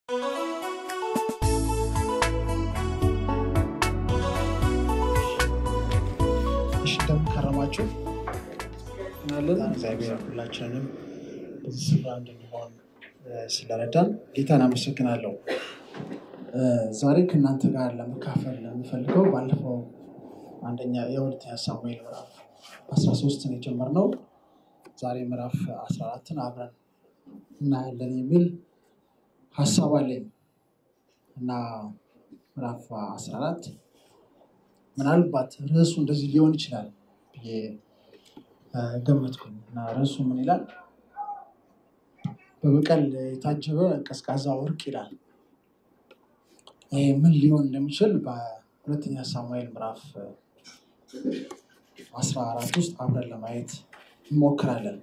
እሺ እንደምን ከረማችሁ? አለን እግዚአብሔር ሁላችንንም በዚህ ስፍራ እንድንሆን ስለረዳን ጌታን አመሰግናለሁ። ዛሬ ከእናንተ ጋር ለመካፈል የምፈልገው ባለፈው አንደኛ የሁለተኛ ሳሙኤል ምዕራፍ 13ን የጀመርነው ዛሬ ምዕራፍ 14ን አብረን እናያለን የሚል ሀሳብ አለኝ እና ምዕራፍ 14 ምናልባት ርዕሱ እንደዚህ ሊሆን ይችላል ብዬ ገመትኩኝ እና ርዕሱ ምን ይላል? በበቀል የታጀበ ቀዝቃዛ ወርቅ ይላል። ይህ ምን ሊሆን እንደሚችል በሁለተኛ ሳሙኤል ምዕራፍ 14 ውስጥ አብረን ለማየት እንሞክራለን።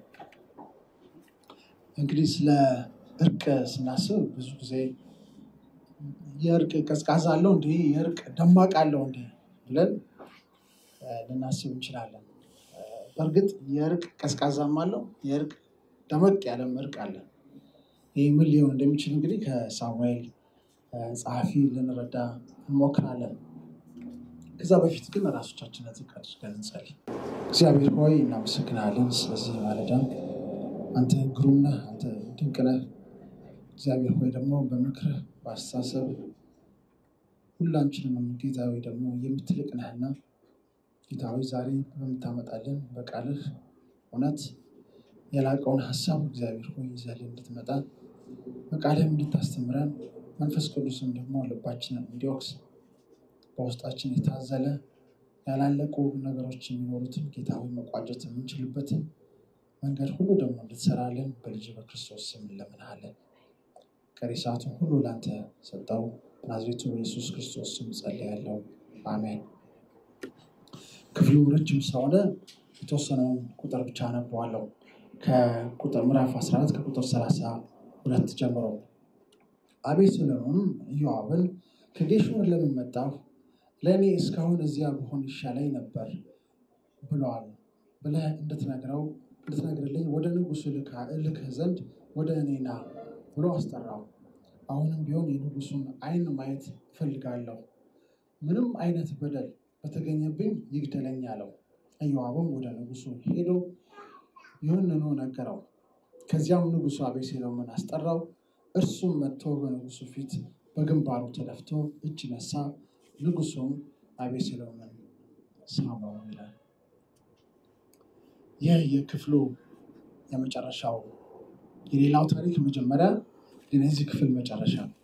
እንግዲህ ስለ እርቅ ስናስብ ብዙ ጊዜ የእርቅ ቀዝቃዛ አለው እንዲ የእርቅ ደማቅ አለው እንዲ ብለን ልናስብ እንችላለን። በእርግጥ የእርቅ ቀዝቃዛም አለው፣ የእርቅ ደመቅ ያለም እርቅ አለ። ይህ ምን ሊሆን እንደሚችል እንግዲህ ከሳሙኤል ጸሐፊ ልንረዳ እንሞክራለን። ከዛ በፊት ግን ራሶቻችንን ዝቅ አድርገን እንጸልይ። እግዚአብሔር ሆይ እናመሰግናለን ስለዚህ ማለዳም አንተ ግሩም ነህ፣ አንተ ድንቅ ነህ። እግዚአብሔር ሆይ ደግሞ በምክርህ በአስተሳሰብ ሁላችንንም ጌታዊ ደግሞ የምትልቅ ነህና ጌታዊ ዛሬ በምታመጣልን በቃልህ እውነት የላቀውን ሀሳብ እግዚአብሔር ሆይ ይዘህልን እንድትመጣ በቃልህም እንድታስተምረን መንፈስ ቅዱስም ደግሞ ልባችንን እንዲወቅስ በውስጣችን የታዘለ ያላለቁ ነገሮች የሚኖሩትን ጌታዊ መቋጨት የምንችልበትን መንገድ ሁሉ ደግሞ እንድትሰራልን በልጅ በክርስቶስ ስም እንለምንሃለን። ቀሪ ሰዓቱን ሁሉ ለአንተ ሰጠው። ናዝሬቱ በኢየሱስ ክርስቶስ ስም ጸልያለሁ፣ አሜን። ክፍሉ ረጅም ስለሆነ የተወሰነውን ቁጥር ብቻ አነበዋለሁ። ከቁጥር ምዕራፍ 14 ከቁጥር 32 ጀምሮ አቤሴሎምም ኢዮአብን ከጌሹር ለምን መጣሁ? ለእኔ እስካሁን እዚያ ብሆን ይሻለኝ ነበር ብለዋል ብለህ እንድትነግረው እንድትነግርልኝ ወደ ንጉሱ እልክህ ዘንድ ወደ እኔ ና ብሎ አስጠራው። አሁንም ቢሆን የንጉሱን ዓይን ማየት እፈልጋለሁ፣ ምንም አይነት በደል በተገኘብኝ ይግደለኝ አለው። ኢዮአብም ወደ ንጉሱ ሄዶ ይህንኑ ነገረው። ከዚያም ንጉሱ አቤሴሎምን አስጠራው። እርሱም መጥቶ በንጉሱ ፊት በግንባሩ ተደፍቶ እጅ ነሳ። ንጉሱም አቤሴሎምን ሳመው ይላል። ይህ የክፍሉ የመጨረሻው የሌላው ታሪክ መጀመሪያ ግን የዚህ ክፍል መጨረሻ ነው።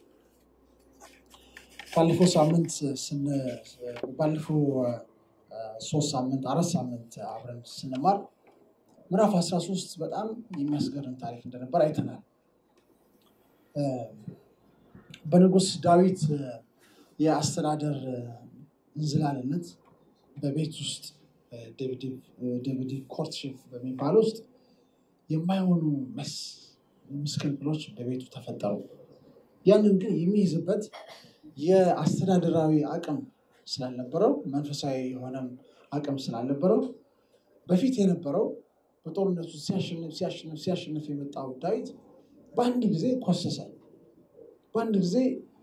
ባለፈው ሳምንት ባለፈው ሶስት ሳምንት አራት ሳምንት አብረን ስንማር ምዕራፍ 13 በጣም የሚያስገርም ታሪክ እንደነበር አይተናል። በንጉስ ዳዊት የአስተዳደር እንዝላልነት በቤት ውስጥ ዴቪድ ኮርትሺፕ በሚባል ውስጥ የማይሆኑ መስ ምስቅልቅሎች በቤቱ ተፈጠሩ። ያንን ግን የሚይዝበት የአስተዳደራዊ አቅም ስላልነበረው መንፈሳዊ የሆነም አቅም ስላልነበረው በፊት የነበረው በጦርነቱ ሲያሸንፍ ሲያሸንፍ ሲያሸንፍ የመጣው ዳዊት በአንድ ጊዜ ኮሰሰ። በአንድ ጊዜ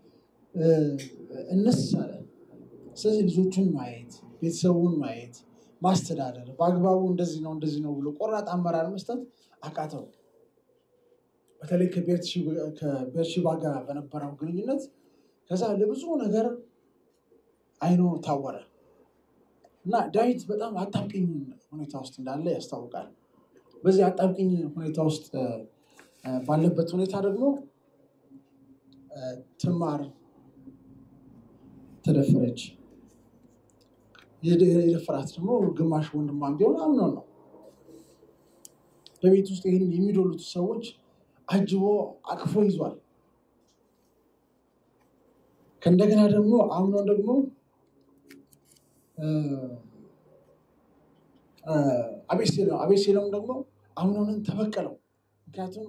እነስ አለ። ስለዚህ ልጆቹን ማየት፣ ቤተሰቡን ማየት፣ ማስተዳደር በአግባቡ እንደዚህ ነው እንደዚህ ነው ብሎ ቆራጥ አመራር መስጠት አቃተው። በተለይ ከቤርሺባ ጋር በነበረው ግንኙነት ከዛ ለብዙ ነገር አይኑ ታወረ እና ዳዊት በጣም አጣብቂኝ ሁኔታ ውስጥ እንዳለ ያስታውቃል። በዚህ አጣብቂኝ ሁኔታ ውስጥ ባለበት ሁኔታ ደግሞ ትዕማር ተደፈረች። የደፈራት ደግሞ ግማሽ ወንድሟም ቢሆን አምኖን ነው። በቤት ውስጥ ይህንን የሚዶሉት ሰዎች አጅቦ አቅፎ ይዟል። ከእንደገና ደግሞ አምኖን ደግሞ አቤሴሎም ደግሞ አምኖንን ተበቀለው። ምክንያቱም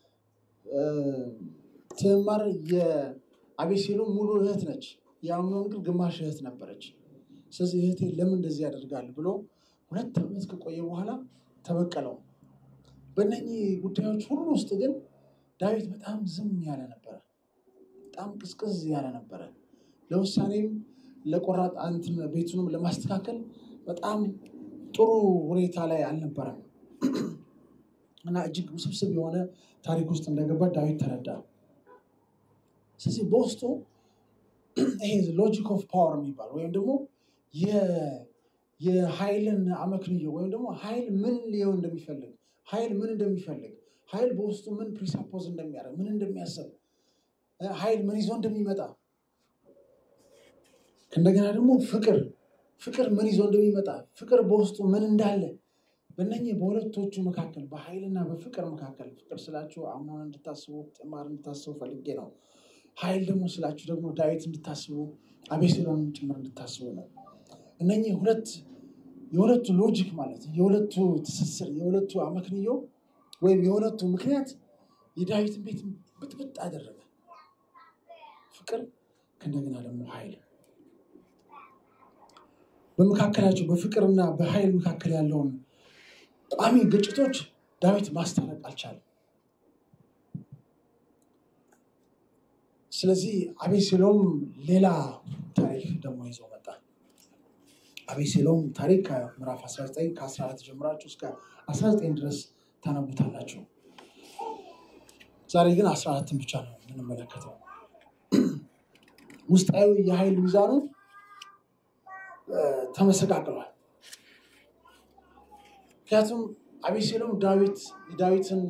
ትዕማር የአቤሴሎም ሙሉ እህት ነች፣ የአምኖን ግን ግማሽ እህት ነበረች። ስለዚህ እህቴ ለምን እንደዚህ ያደርጋል ብሎ ሁለት ዓመት ከቆየ በኋላ ተበቀለው። በእነኚህ ጉዳዮች ሁሉ ውስጥ ግን ዳዊት በጣም ዝም ያለ ነበረ። በጣም ቅዝቅዝ ያለ ነበረ። ለውሳኔም ለቆራጥ እንትን ቤቱንም ለማስተካከል በጣም ጥሩ ሁኔታ ላይ አልነበረም እና እጅግ ውስብስብ የሆነ ታሪክ ውስጥ እንደገባ ዳዊት ተረዳ። ስለዚህ በውስጡ ይሄ ሎጂክ ኦፍ ፓወር የሚባል ወይም ደግሞ የኃይልን አመክንዮ ወይም ደግሞ ኃይል ምን ሊሆን እንደሚፈልግ ኃይል ምን እንደሚፈልግ ኃይል በውስጡ ምን ፕሪሳፖዝ እንደሚያደርግ ምን እንደሚያስብ ኃይል ምን ይዞ እንደሚመጣ እንደገና ደግሞ ፍቅር ፍቅር ምን ይዞ እንደሚመጣ ፍቅር በውስጡ ምን እንዳለ በእነኚህ በሁለቶቹ መካከል በኃይልና በፍቅር መካከል ፍቅር ስላችሁ አምኖን እንድታስቡ ጥማር እንድታስቡ ፈልጌ ነው። ኃይል ደግሞ ስላችሁ ደግሞ ዳዊት እንድታስቡ አቤሴሎንም ጭምር እንድታስቡ ነው። እነኚህ ሁለት የሁለቱ ሎጂክ ማለት የሁለቱ ትስስር የሁለቱ አመክንዮ ወይም የሁለቱ ምክንያት የዳዊትን ቤት ብጥብጥ አደረገ። ፍቅር ከእንደገና ደግሞ ኃይል በመካከላቸው በፍቅርና በኃይል መካከል ያለውን ቋሚ ግጭቶች ዳዊት ማስታረቅ አልቻለም። ስለዚህ አቤሴሎም ሌላ ታሪክ ደግሞ ይዞ መጣ። አቤሴሎም ታሪክ ከምዕራፍ 19 ከ14 ጀምራችሁ እስከ 19 ድረስ ታነቡታላችሁ። ዛሬ ግን 14ን ብቻ ነው የምንመለከተው። ውስጣዊ የኃይል ሚዛኑ ተመሰቃቅሏል። ምክንያቱም አቤሴሎም ዳዊት የዳዊትን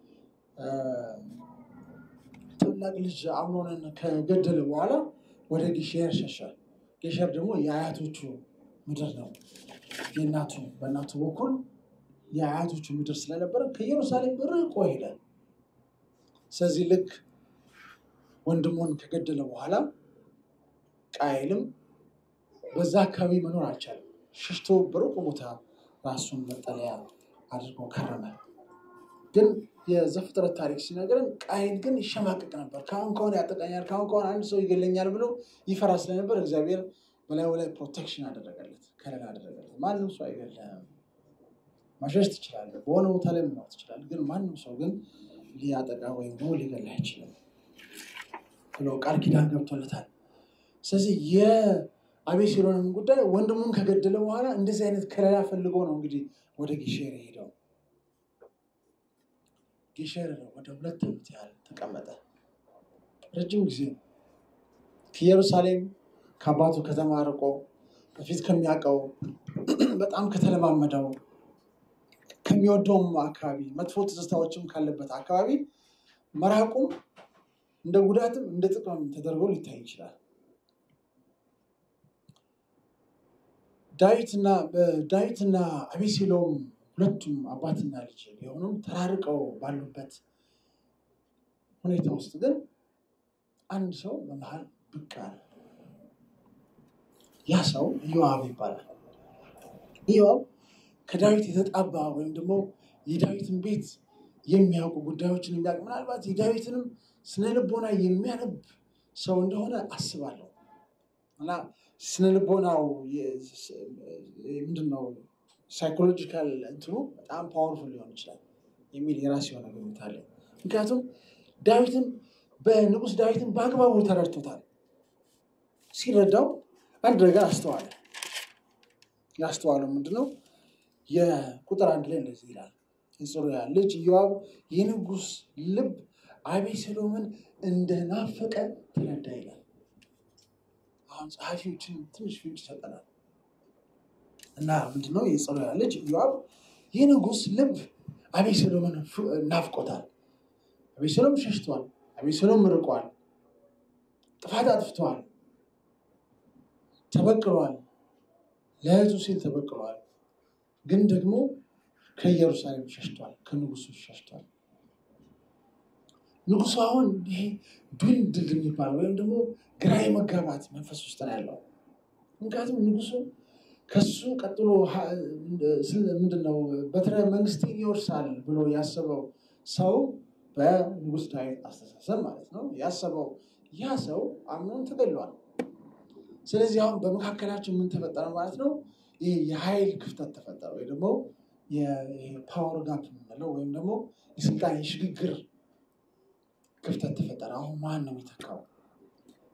ታላቅ ልጅ አምኖንን ከገደለ በኋላ ወደ ጌሼር ሸሸ። ጌሼር ደግሞ የአያቶቹ ምድር ነው። የእናቱ በእናቱ በኩል የአያቶቹ ምድር ስለነበረ ከኢየሩሳሌም ርቆ ሄደ። ስለዚህ ልክ ወንድሙን ከገደለ በኋላ ቃየልም በዛ አካባቢ መኖር አልቻለም። ሽሽቶ በሩቅ ቦታ ራሱን መጠለያ አድርጎ ከረመ። ግን የዘፍጥረት ታሪክ ሲነግረን ቃየል ግን ይሸማቀቅ ነበር። ከአሁን ከሆነ ያጠቃኛል፣ ከአሁን ከሆነ አንድ ሰው ይገለኛል ብሎ ይፈራ ስለነበር እግዚአብሔር በላዩ ላይ ፕሮቴክሽን አደረገለት፣ ከለላ አደረገለት። ማንም ሰው አይገለም፣ ማሸሽ ትችላለህ፣ በሆነ ቦታ ላይ መኖር ትችላለህ፣ ግን ማንም ሰው ግን ሊያጠቃ ወይም ደግሞ ሊገላ አይችልም ብሎ ቃል ኪዳን ገብቶለታል። ስለዚህ የአቤሴሎንን ጉዳይ ወንድሙን ከገደለ በኋላ እንደዚህ አይነት ከለላ ፈልጎ ነው እንግዲህ ወደ ጌሼር የሄደው። ጌሼር ወደ ሁለት ዓመት ያህል ተቀመጠ። ረጅም ጊዜ ከኢየሩሳሌም ከአባቱ ከተማ ርቆ በፊት ከሚያውቀው በጣም ከተለማመደው ከሚወደውም አካባቢ መጥፎ ትዝታዎችም ካለበት አካባቢ መራቁም እንደ ጉዳትም እንደ ጥቅምም ተደርጎ ሊታይ ይችላል። ዳዊትና ዳዊትና አቤሴሎም ሁለቱም አባትና ልጅ ቢሆኑም ተራርቀው ባሉበት ሁኔታ ውስጥ ግን አንድ ሰው በመሀል ብቅ አለ። ያ ሰው ኢዮአብ ይባላል። ኢዮአብ ከዳዊት የተጣባ ወይም ደግሞ የዳዊትን ቤት የሚያውቁ ጉዳዮችን የሚያውቅ ምናልባት የዳዊትንም ስነ ልቦና የሚያነብ ሰው እንደሆነ አስባለሁ እና ስነ ልቦናው ምንድን ነው ሳይኮሎጂካል እንትኑ በጣም ፓወርፉል ሊሆን ይችላል የሚል የራስ የሆነ ግምት አለ። ምክንያቱም ዳዊትን በንጉስ ዳዊትን በአግባቡ ተረድቶታል። ሲረዳው አንድ ነገር አስተዋለ። ያስተዋለው ምንድነው? የቁጥር አንድ ላይ እንደዚህ ይላል፣ የጽሩያ ልጅ ኢዮአብ የንጉስ ልብ አቤሴሎምን እንደናፈቀ ተረዳ ይላል። አሁን ጸሐፊዎችን ትንሽ ፍንጭ ይሰጠናል እና ምንድነው የጽሩያ ልጅ ኢዮአብ የንጉስ ልብ አቤሴሎምን ናፍቆታል። አቤሴሎም ሸሽቷል። አቤሴሎም ርቋል። ጥፋት አጥፍተዋል። ተበቅሏል። ለህዝቡ ሲል ተበቅሏል። ግን ደግሞ ከኢየሩሳሌም ሸሽቷል። ከንጉሱ ሸሽቷል። ንጉሱ አሁን ይሄ ድልድል የሚባል ወይም ደግሞ ግራ የመጋባት መንፈስ ውስጥ ነው ያለው። ምክንያቱም ንጉሱ ከሱ ቀጥሎ ምንድነው በትረ መንግስቴን ይወርሳል ብሎ ያሰበው ሰው በንጉስ ዳዊት አስተሳሰብ ማለት ነው ያሰበው ያ ሰው አምኖን ተገሏል። ስለዚህ አሁን በመካከላቸው ምን ተፈጠረ ማለት ነው? ይህ የኃይል ክፍተት ተፈጠረ ወይ ደግሞ የፓወር ጋፕ የምንለው ወይም ደግሞ የስልጣን የሽግግር ክፍተት ተፈጠረ። አሁን ማን ነው የሚተካው?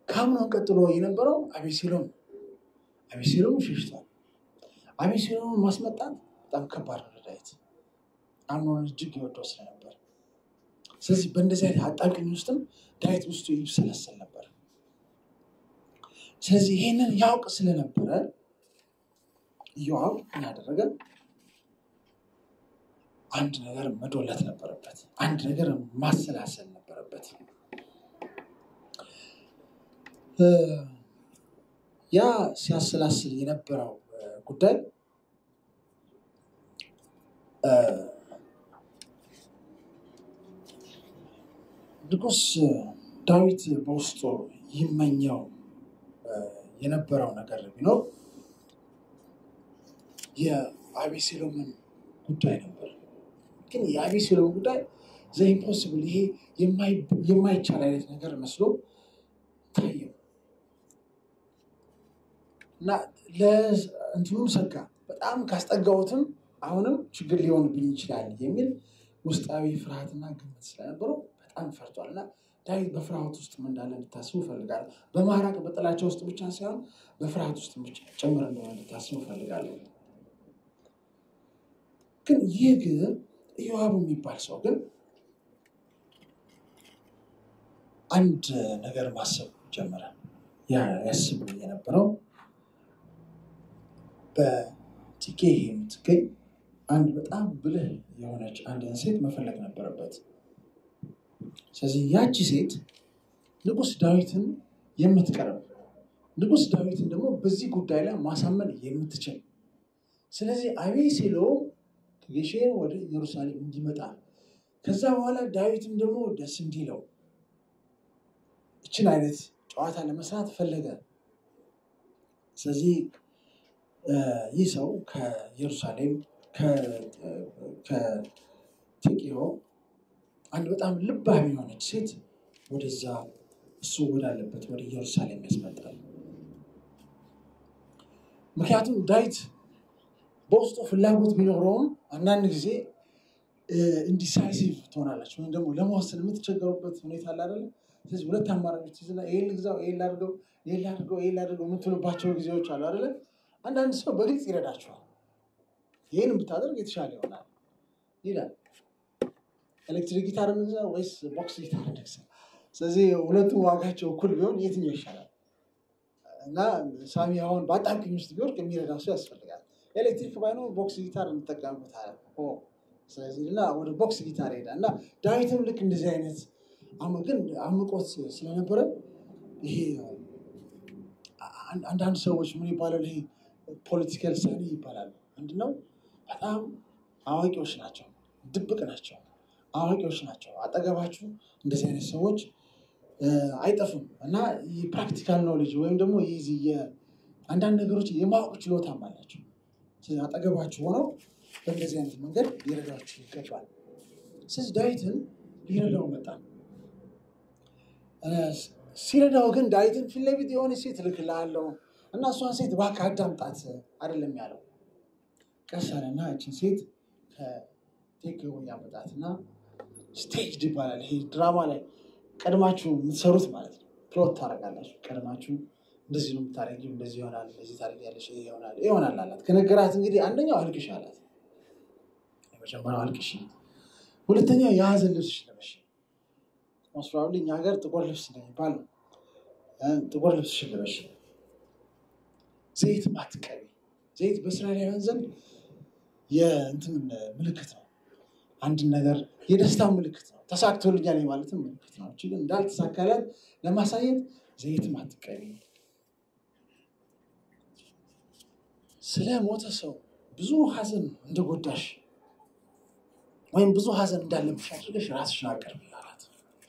ከአምኖን ቀጥሎ የነበረው አቤሴሎም ነው። አቤሴሎም ሸሽቷል። አቤሴሎምን ማስመጣት በጣም ከባድ ነው ለዳዊት አምኖን እጅግ ይወደው ስለነበር። ስለዚህ በእንደዚህ አይነት አጣብቂኝ ውስጥም ዳዊት ውስጡ ይብሰለሰል ነበር። ስለዚህ ይሄንን ያውቅ ስለነበረ ኢዮአብ ምን አደረገ? አንድ ነገር መዶለት ነበረበት። አንድ ነገር ማሰላሰል ነበረበት። ያ ሲያሰላስል የነበረው ጉዳይ ንጉሥ ዳዊት በውስጡ ይመኘው የነበረው ነገር ቢኖር የአቤሴሎምን ጉዳይ ነበር። ግን የአቤሴሎም ጉዳይ ዘ ኢምፖስብል ይሄ የማይቻል አይነት ነገር መስሎ ታየው እና ለእንትኑም ሰጋ። በጣም ካስጠጋሁትም አሁንም ችግር ሊሆንብኝ ይችላል የሚል ውስጣዊ ፍርሃትና ግምት ስለነበረው በጣም ፈርቷል እና ዳዊት በፍርሃት ውስጥ እንዳለ እንድታስቡ እፈልጋለሁ። በማራቅ በጥላቻ ውስጥ ብቻ ሳይሆን በፍርሃት ውስጥ ብቻ ጭምር እንደሆነ እንድታስቡ እፈልጋለሁ። ግን ይህ ግን ኢዮአብ የሚባል ሰው ግን አንድ ነገር ማሰብ ጀመረ። ያስብ የነበረው በቲኬ የምትገኝ አንድ በጣም ብልህ የሆነች አንድን ሴት መፈለግ ነበረበት። ስለዚህ ያቺ ሴት ንጉሥ ዳዊትን የምትቀርብ ንጉሥ ዳዊትን ደግሞ በዚህ ጉዳይ ላይ ማሳመን የምትችል ስለዚህ አቤሴሎም ከጌሼን ወደ ኢየሩሳሌም እንዲመጣ ከዛ በኋላ ዳዊትም ደግሞ ደስ እንዲለው እችን አይነት ጨዋታ ለመስራት ፈለገ። ስለዚህ ይህ ሰው ከኢየሩሳሌም ከቴቄዮ አንድ በጣም ልባም የሆነች ሴት ወደዛ እሱ ወዳለበት ወደ ኢየሩሳሌም ያስመጣል። ምክንያቱም ዳዊት በውስጡ ፍላጎት ቢኖረውም አንዳንድ ጊዜ ኢንዲሳይሲቭ ትሆናላችሁ ወይም ደግሞ ለመወሰን የምትቸገሩበት ሁኔታ አለ አይደለ? ስለዚህ ሁለት አማራጮች ይዝና ይሄን ልግዛው፣ ይሄን ላድርገው፣ ይሄን ላድርገው፣ ይሄን ላድርገው የምትሉባቸው ጊዜዎች አሉ አይደለ? አንዳንድ ሰው በግልጽ ይረዳችኋል። ይህን ብታደርግ የተሻለ ይሆናል ይላል። ኤሌክትሪክ ጊታር እንግዛ ወይስ ቦክስ ጊታር እንግዛ? ስለዚህ ሁለቱም ዋጋቸው እኩል ቢሆን የትኛው ይሻላል? እና ሳሚ አሁን በአጣብቂኝ ውስጥ ቢወርቅ የሚረዳ ሰው ያስፈልጋል። ኤሌክትሪክ ባይኖር ቦክስ ጊታር እንጠቀምበታለን። ስለዚህ እና ወደ ቦክስ ጊታር ሄዳ እና ዳዊትም ልክ እንደዚህ አይነት ግን አምቆት ስለነበረ ይሄ አንዳንድ ሰዎች ምን ይባላል? ይሄ ፖለቲካል ሳኒ ይባላሉ። ምንድነው? በጣም አዋቂዎች ናቸው፣ ድብቅ ናቸው፣ አዋቂዎች ናቸው። አጠገባችሁ እንደዚህ አይነት ሰዎች አይጠፉም እና የፕራክቲካል ኖሌጅ ወይም ደግሞ አንዳንድ ነገሮች የማወቅ ችሎታም አላቸው። ስለዚህ አጠገባችሁ ሆነው በእንደዚህ አይነት መንገድ ሊረዳችሁ ይገባል። ስለዚህ ዳዊትን ሊረዳው መጣ። ሲረዳው ግን ዳዊትን ፊት ለፊት የሆነ ሴት እልክልሃለሁ እና እሷን ሴት እባክህ አዳምጣት አይደለም ያለው። ቀስ አለና እችን ሴት ከቴክዮ ያመጣትና ስቴጅድ ይባላል። ይሄ ድራማ ላይ ቀድማችሁ የምትሰሩት ማለት ነው። ፕሎት ታደርጋላችሁ። ቀድማችሁ እንደዚህ ነው የምታደርጊው፣ እንደዚህ ይሆናል፣ እንደዚህ ታደርጊያለሽ፣ ይሄ ይሆናል ይሆናል አላት። ከነገራት እንግዲህ አንደኛው አልቅሽ አላት። የመጀመሪያው አልቅሽ፣ ሁለተኛው የሀዘን ልብስሽ ለበሽ። ሞስራሉ እኛ ሀገር ጥቁር ልብስ ነው የሚባለው። ጥቁር ልብስሽ ለበሽ፣ ዘይት ማትቀቢ። ዘይት በእስራኤላውያን ዘንድ የእንትን ምልክት ነው። አንድን ነገር የደስታ ምልክት ነው። ተሳክቶልኛል ማለትም ምልክት ነው። ግን እንዳልተሳካላት ለማሳየት ዘይት ማትቀቢ ስለ ሞተ ሰው ብዙ ሀዘን እንደጎዳሽ ወይም ብዙ ሀዘን እንዳለብሽ አድርገሽ ራስሽን አቀርቢ አላት።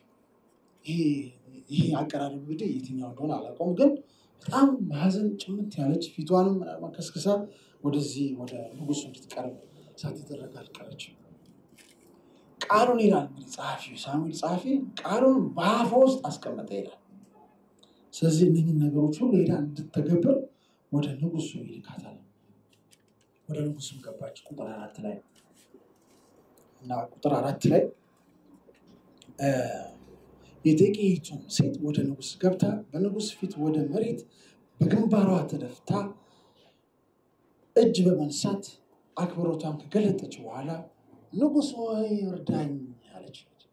ይሄ አቀራረብ እንግዲህ የትኛው እንደሆነ አላውቀውም፣ ግን በጣም ሀዘን ጭምት ያለች ፊቷንም ከስክሳ ወደዚህ ወደ ንጉሱ እንድትቀርብ ሳትደረግ አልቀረችም። ቃሉን ይላል እንግዲህ ጸሐፊ ሳሙኤል ጸሐፊ ቃሉን በአፏ ውስጥ አስቀመጠ ይላል። ስለዚህ እነኝን ነገሮች ሁሉ ሄዳ እንድትተገብር ወደ ንጉሱ ይልካታል። ወደ ንጉሱም ገባች። ቁጥር አራት ላይ እና ቁጥር አራት ላይ የቴቄይቱም ሴት ወደ ንጉሥ ገብታ በንጉሥ ፊት ወደ መሬት በግንባሯ ተደፍታ እጅ በመንሳት አክብሮቷን ከገለጠች በኋላ ንጉሥ ሆይ እርዳኝ አለች።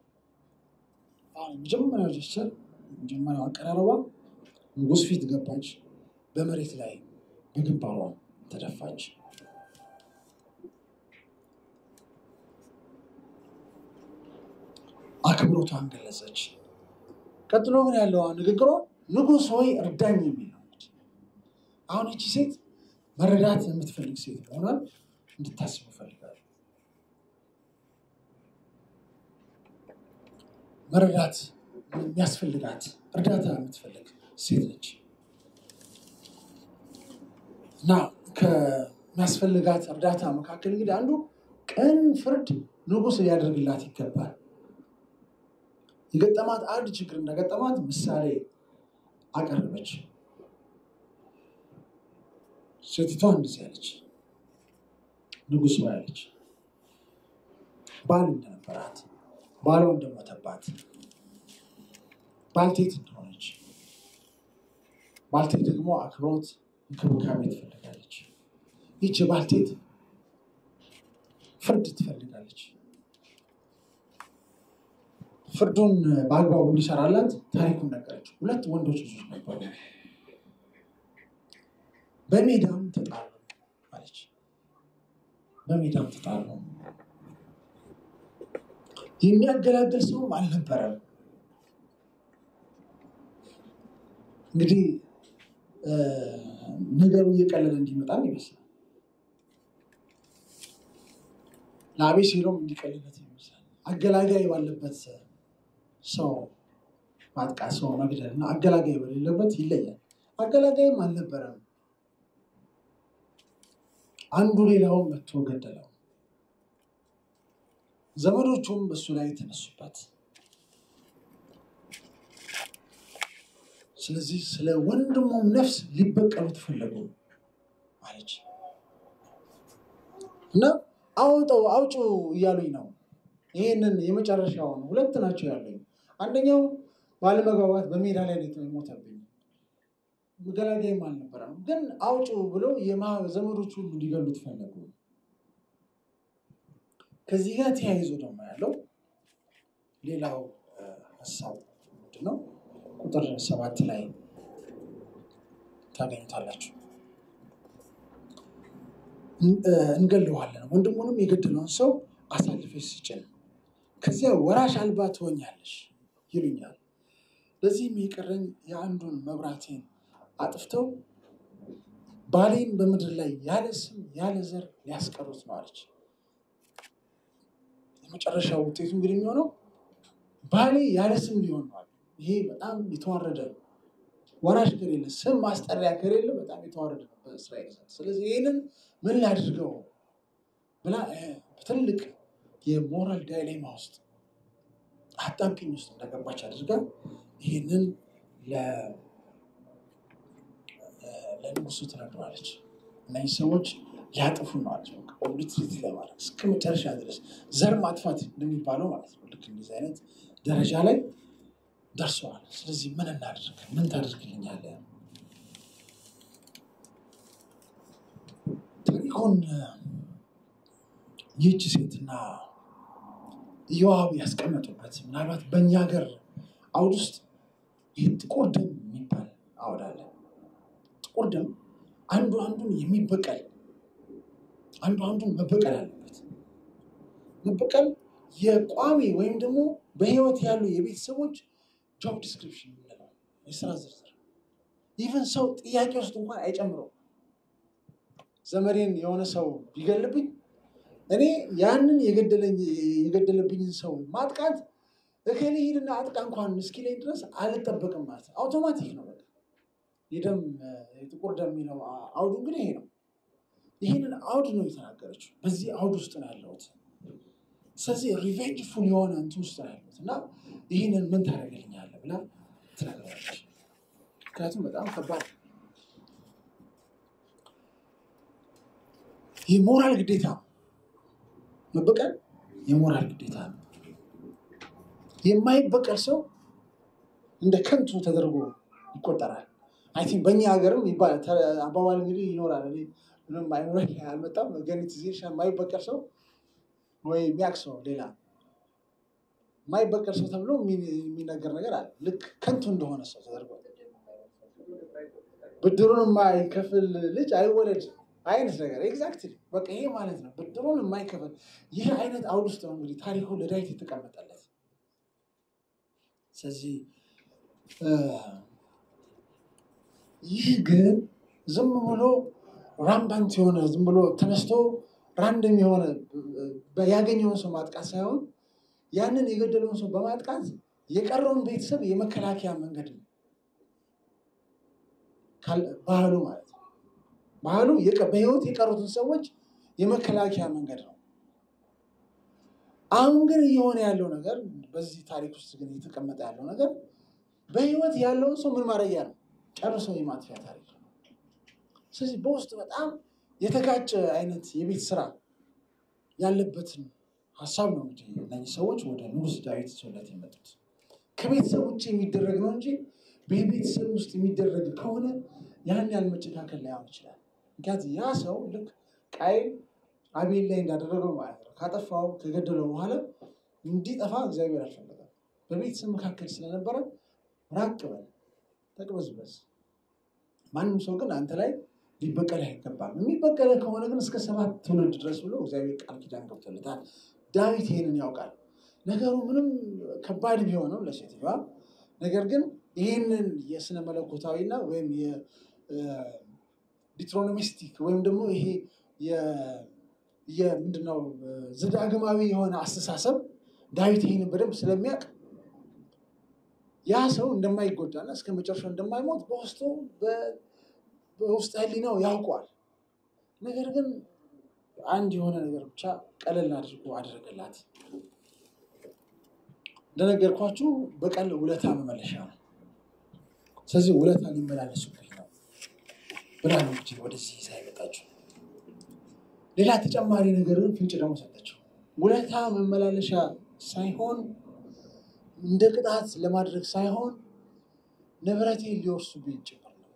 መጀመሪያው ጀስቸር መጀመሪያው አቀራረቧ ንጉሥ ፊት ገባች፣ በመሬት ላይ በግንባሯ ተደፋች። አክብሮቷን ገለጸች። ቀጥሎ ግን ያለው ንግግሯ ንጉሥ ሆይ እርዳኝ የሚል ነው። አሁን እቺ ሴት መረዳት የምትፈልግ ሴት መሆኗን እንድታስብ እፈልጋለሁ። መረዳት የሚያስፈልጋት እርዳታ የምትፈልግ ሴት ነች እና ከሚያስፈልጋት እርዳታ መካከል እንግዲህ አንዱ ቅን ፍርድ ንጉሥ ሊያደርግላት ይገባል። የገጠማት አንድ ችግር እንደገጠማት ምሳሌ አቀረበች። ሴቲቷ እንደዚህ ያለች ንጉሥ ያለች ባል እንደነበራት ባሏ እንደሞተባት ባልቴት እንደሆነች ባልቴት ደግሞ አክብሮት እንክብካቤ ትፈልጋለች። ይች ባልቴት ፍርድ ትፈልጋለች። ፍርዱን በአግባቡ እንዲሰራላት ታሪኩን ነገረች። ሁለት ወንዶች ልጆች ነበሩ። በሜዳም ተጣሉ አለች። በሜዳም ተጣሉ። የሚያገላግል ሰውም አልነበረም። እንግዲህ ነገሩ እየቀለለ እንዲመጣም ይመስላል። ለአቤሴሎም እንዲቀልለት ይመስላል። አገላጋይ ባለበት ሰው ማጥቃት፣ ሰው መግደል እና አገላጋይ በሌለበት ይለያል። አገላጋይም አልነበረም። አንዱ ሌላውን መጥቶ ገደለው። ዘመዶቹም በሱ ላይ ተነሱበት። ስለዚህ ስለ ወንድሙም ነፍስ ሊበቀሉት ፈለጉ አለች እና አውጠው አውጩ እያሉኝ ነው። ይህንን የመጨረሻውን ሁለት ናቸው ያለኝ። አንደኛው ባለመግባባት በሜዳ ላይ ነው የሞተብኝ ገላጋይም አልነበረም፣ ግን አውጩ ብለው ዘመዶች ሁሉ ሊገሉት ፈለጉ። ከዚህ ጋር ተያይዞ ደግሞ ያለው ሌላው ሀሳብ ምንድን ነው? ቁጥር ሰባት ላይ ታገኙታላችሁ። እንገለዋለን፣ ወንድሙንም የገደለውን ሰው አሳልፈሽ ስጭን፣ ከዚያ ወራሽ አልባ ትሆኛለሽ ይሉኛል። ለዚህም የቀረኝ የአንዱን መብራቴን አጥፍተው ባሌን በምድር ላይ ያለ ስም ያለ ዘር ሊያስቀሩት ነው አለች። የመጨረሻው ውጤቱ እንግዲህ የሚሆነው ባሌ ያለ ስም ሊሆን ነው። ይሄ በጣም የተዋረደ ነው። ወራሽ ከሌለ ስም ማስጠሪያ ከሌለ በጣም የተዋረደ ነው በእስራኤል ዘንድ። ስለዚህ ይህንን ምን ላድርገው ብላ በትልቅ የሞራል ዳይሌማ ውስጥ አጣብቂኝ ውስጥ እንደገባች አድርጋ ይህንን ለንጉሱ ትነግረዋለች። እነዚህ ሰዎች ሊያጥፉ ነው አለች። ኦብሊትሪቲ ለማድረግ እስከ መጨረሻ ድረስ ዘር ማጥፋት እንደሚባለው ማለት ነው። ልክ እንደዚህ አይነት ደረጃ ላይ ደርሰዋል። ስለዚህ ምን እናድርግ? ምን ታደርግልኛለህ? ታሪኩን ይህች ሴትና ኢዮአብ ያስቀመጡበት ምናልባት በእኛ ሀገር አውድ ውስጥ ይህ ጥቁር ደም የሚባል አውድ አለ። ጥቁር ደም አንዱ አንዱን የሚበቀል አንዱ አንዱን መበቀል አለበት። መበቀል የቋሚ ወይም ደግሞ በህይወት ያሉ የቤተሰቦች ጆብ ዲስክሪፕሽን የምንለው የስራ ዝርዝር ኢቨን ሰው ጥያቄ ውስጥ እንኳን አይጨምረው። ዘመዴን የሆነ ሰው ቢገልብኝ እኔ ያንን የገደለብኝን ሰው ማጥቃት እከሌ ሂድና አጥቃ እንኳን እስኪለኝ ድረስ አልጠበቅም ማለት ነው። አውቶማቲክ ነው። በቃ የደም የጥቁር ደም የሚለው አውዱ እንግዲህ ይሄ ነው። ይህንን አውድ ነው የተናገረችው። በዚህ አውድ ውስጥ ነው ያለሁት። ስለዚህ ሪቬንጅ ፉል የሆነ እንትን ውስጥ ነው ያለሁት እና ይህንን ምን ታደርግልኛለህ ብላ ትነግረዋለች። ምክንያቱም በጣም ከባድ የሞራል ግዴታ ነው። መበቀል የሞራል ግዴታ ነው። የማይበቀል ሰው እንደ ከንቱ ተደርጎ ይቆጠራል። አይ ቲንክ በእኛ ሀገርም ይባላል ተ- አባባል እንግዲህ ይኖራል። እኔ ምንም አይምሮ አልመጣም። ገኒት ዜ የማይበቀል ሰው ወይ የሚያውቅ ሰው ሌላ የማይበቀል ሰው ተብሎ የሚ- የሚነገር ነገር አለ። ልክ ከንቱ እንደሆነ ሰው ተደርጎ ብድሩን የማይከፍል ልጅ አይወለድ አይነት ነገር ኤግዛክትሊ በቃ ይሄ ማለት ነው። ብድሩን የማይከፍል ይህ አይነት አውድ ውስጥ ነው እንግዲህ ታሪኩ ለዳዊት የተቀመጠለት። ስለዚህ እ፣ ይህ ግን ዝም ብሎ ራምባንት የሆነ ዝም ብሎ ተነስቶ ራንደም የሆነ እ፣ ያገኘውን ሰው ማጥቃት ሳይሆን ያንን የገደለውን ሰው በማጥቃት የቀረውን ቤተሰብ የመከላከያ መንገድ ነው ካል- ባህሉ ማለት ነው። ባህሉ የቀ- በህይወት የቀሩትን ሰዎች የመከላከያ መንገድ ነው። አሁን ግን እየሆነ ያለው ነገር በዚህ ታሪክ ውስጥ ግን እየተቀመጠ ያለው ነገር በህይወት ያለውን ሰው ምን ማድረጊያ ነው? ጨርሶ የማጥፊያ ታሪክ ነው። ስለዚህ በውስጥ በጣም የተጋጨ አይነት የቤት ስራ ያለበትን ሀሳብ ነው እንግዲህ እነዚህ ሰዎች ወደ ንጉሥ ዳዊት ይዘውለት የመጡት። ከቤተሰብ ውጭ የሚደረግ ነው እንጂ በቤተሰብ ውስጥ የሚደረግ ከሆነ ያን ያህል መጨካከል ላይሆን ይችላል። ምክንያቱም ያ ሰው ልክ ቃይል አቤል ላይ እንዳደረገው ማለት ነው። ካጠፋው ከገደለው በኋላ እንዲጠፋ እግዚአብሔር አልፈለገም። በቤተሰብ መካከል ስለነበረ ራቅ በል ተቅበዝበዝ። ማንም ሰው ግን አንተ ላይ ሊበቀል አይገባም። የሚበቀለ ከሆነ ግን እስከ ሰባት ትውልድ ድረስ ብሎ እግዚአብሔር ቃል ኪዳን ገብቶለታል። ዳዊት ይህንን ያውቃል። ነገሩ ምንም ከባድ ቢሆንም ለሴትዮዋ ነገር ግን ይህንን የስነ መለኮታዊና ወይም የዲትሮኖሚስቲክ ወይም ደግሞ ይሄ የ- የምንድነው ዘዳግማዊ የሆነ አስተሳሰብ ዳዊት ይህንን በደንብ ስለሚያውቅ ያ ሰው እንደማይጎዳና እስከ መጨረሻው እንደማይሞት በውስጡ በ- በውስጥ ህሊናው ያውቀዋል። ነገር ግን አንድ የሆነ ነገር ብቻ ቀለል አድርጎ አደረገላት። እንደነገርኳችሁ በቀል ውለታ መመለሻ ነው። ስለዚህ ውለታ ሊመላለሱብኝ ነው ብላ ነው እንግዲህ ወደዚህ ይዛ የመጣችው። ሌላ ተጨማሪ ነገርን ፍንጭ ደግሞ ሰጠችው። ውለታ መመላለሻ ሳይሆን እንደ ቅጣት ለማድረግ ሳይሆን ንብረቴን ሊወርሱብኝ ጭምር ነው።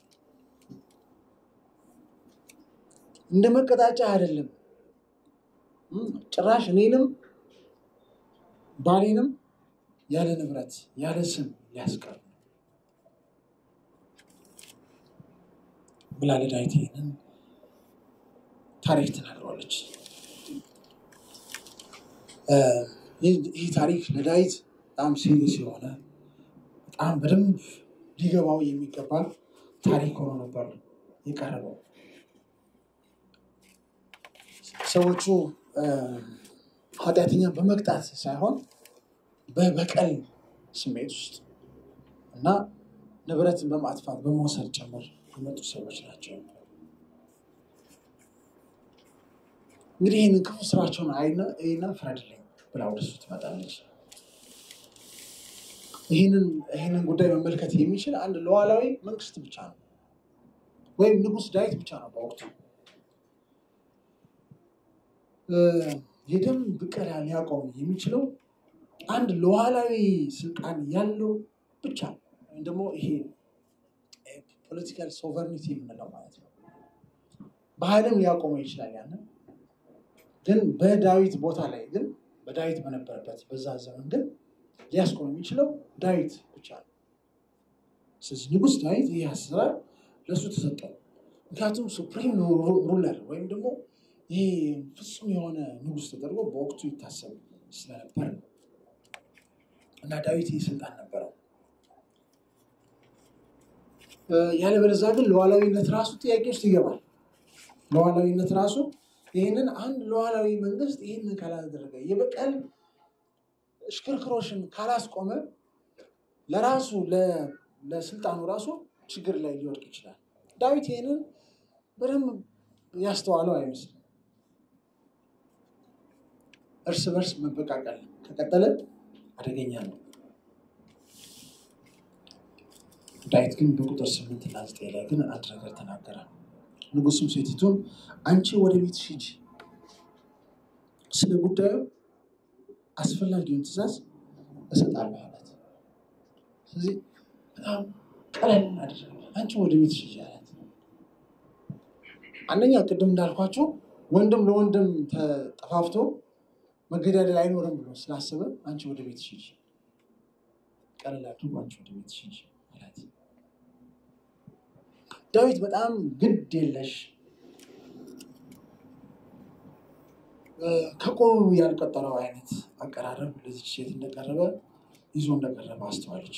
እንደ መቀጣጫ አይደለም። እም፣ ጭራሽ እኔንም ባሌንም ያለ ንብረት ያለ ስም ሊያስቀር ነው ብላ ለዳዊት ይህንን ታሪክ ተናግረዋለች። እ፣ ይህ ይህ ታሪክ ለዳዊት በጣም ሲሪየስ የሆነ በጣም በደንብ ሊገባው የሚገባ ታሪክ ሆኖ ነበር የቀረበው። ሰዎቹ እ፣ ኃጢአተኛ በመቅጣት ሳይሆን በበቀል ስሜት ውስጥ እና ንብረትን በማጥፋት በመውሰድ ጭምር የመጡ ሰዎች ናቸው። እንግዲህ ይህንን ክፉ ስራቸውን አይና ይህና ፍረድልኝ ብላ ወደሱ ትመጣለች። ይህንን ይህንን ጉዳይ መመልከት የሚችል አንድ ሉዓላዊ መንግስት ብቻ ነው፣ ወይም ንጉሥ ዳዊት ብቻ ነው በወቅቱ እ፣ የደም ብቀላ ሊያቆም የሚችለው አንድ ሉዓላዊ ስልጣን ያለው ብቻ ነው። ወይም ደግሞ ይሄ ፖለቲካል ሶቨርኒቲ የምንለው ማለት ነው። በኃይልም ሊያቆመው ይችላል። ያንን ግን በዳዊት ቦታ ላይ ግን በዳዊት በነበረበት በዛ ዘመን ግን ሊያስቆም የሚችለው ዳዊት ብቻ ነው። ስለዚህ ንጉሥ ዳዊት ይህ አሰራር ለእሱ ተሰጠው። ምክንያቱም ሱፕሪም ሩለር ወይም ደግሞ ይህ ፍጹም የሆነ ንጉሥ ተደርጎ በወቅቱ ይታሰብ ስለነበር ነው እና ዳዊት ይህ ስልጣን ነበረው። እ፣ ያለበለዚያ ግን ሉዓላዊነት ራሱ ጥያቄ ውስጥ ይገባል። ሉዓላዊነት ራሱ ይህንን አንድ ሉዓላዊ መንግስት ይህንን ካላደረገ የበቀል እሽክርክሮሽን ካላስቆመ ለራሱ ለ- ለስልጣኑ ራሱ ችግር ላይ ሊወድቅ ይችላል። ዳዊት ይህንን በደንብ ያስተዋለው አይመስልም። እርስ በርስ መበቃቀል ከቀጠለ አደገኛ ነው። ዳዊት ግን በቁጥር ስምንት እና ዘጠኝ ላይ ግን አንድ ነገር ተናገረ። ንጉሱም ሴቲቱን አንቺ ወደ ቤትሽ ሂጂ፣ ስለ ጉዳዩ አስፈላጊውን ትእዛዝ እሰጣለሁ አላት። ስለዚህ በጣም ቀለል አደረገ። አንቺ ወደ ቤት ሂጂ አላት። አንደኛ ቅድም እንዳልኳቸው ወንድም ለወንድም ተጠፋፍቶ መገዳደል አይኖርም ብሎ ስላሰበ አንቺ ወደ ቤት ሂጂ፣ ቀለል አድርጎ አንቺ ወደ ቤት ሂጂ አላት። ዳዊት በጣም ግድ የለሽ ከቆሙ ያልቀጠረው አይነት አቀራረብ ለዚች ሴት እንደቀረበ ይዞ እንደቀረበ አስተዋለች።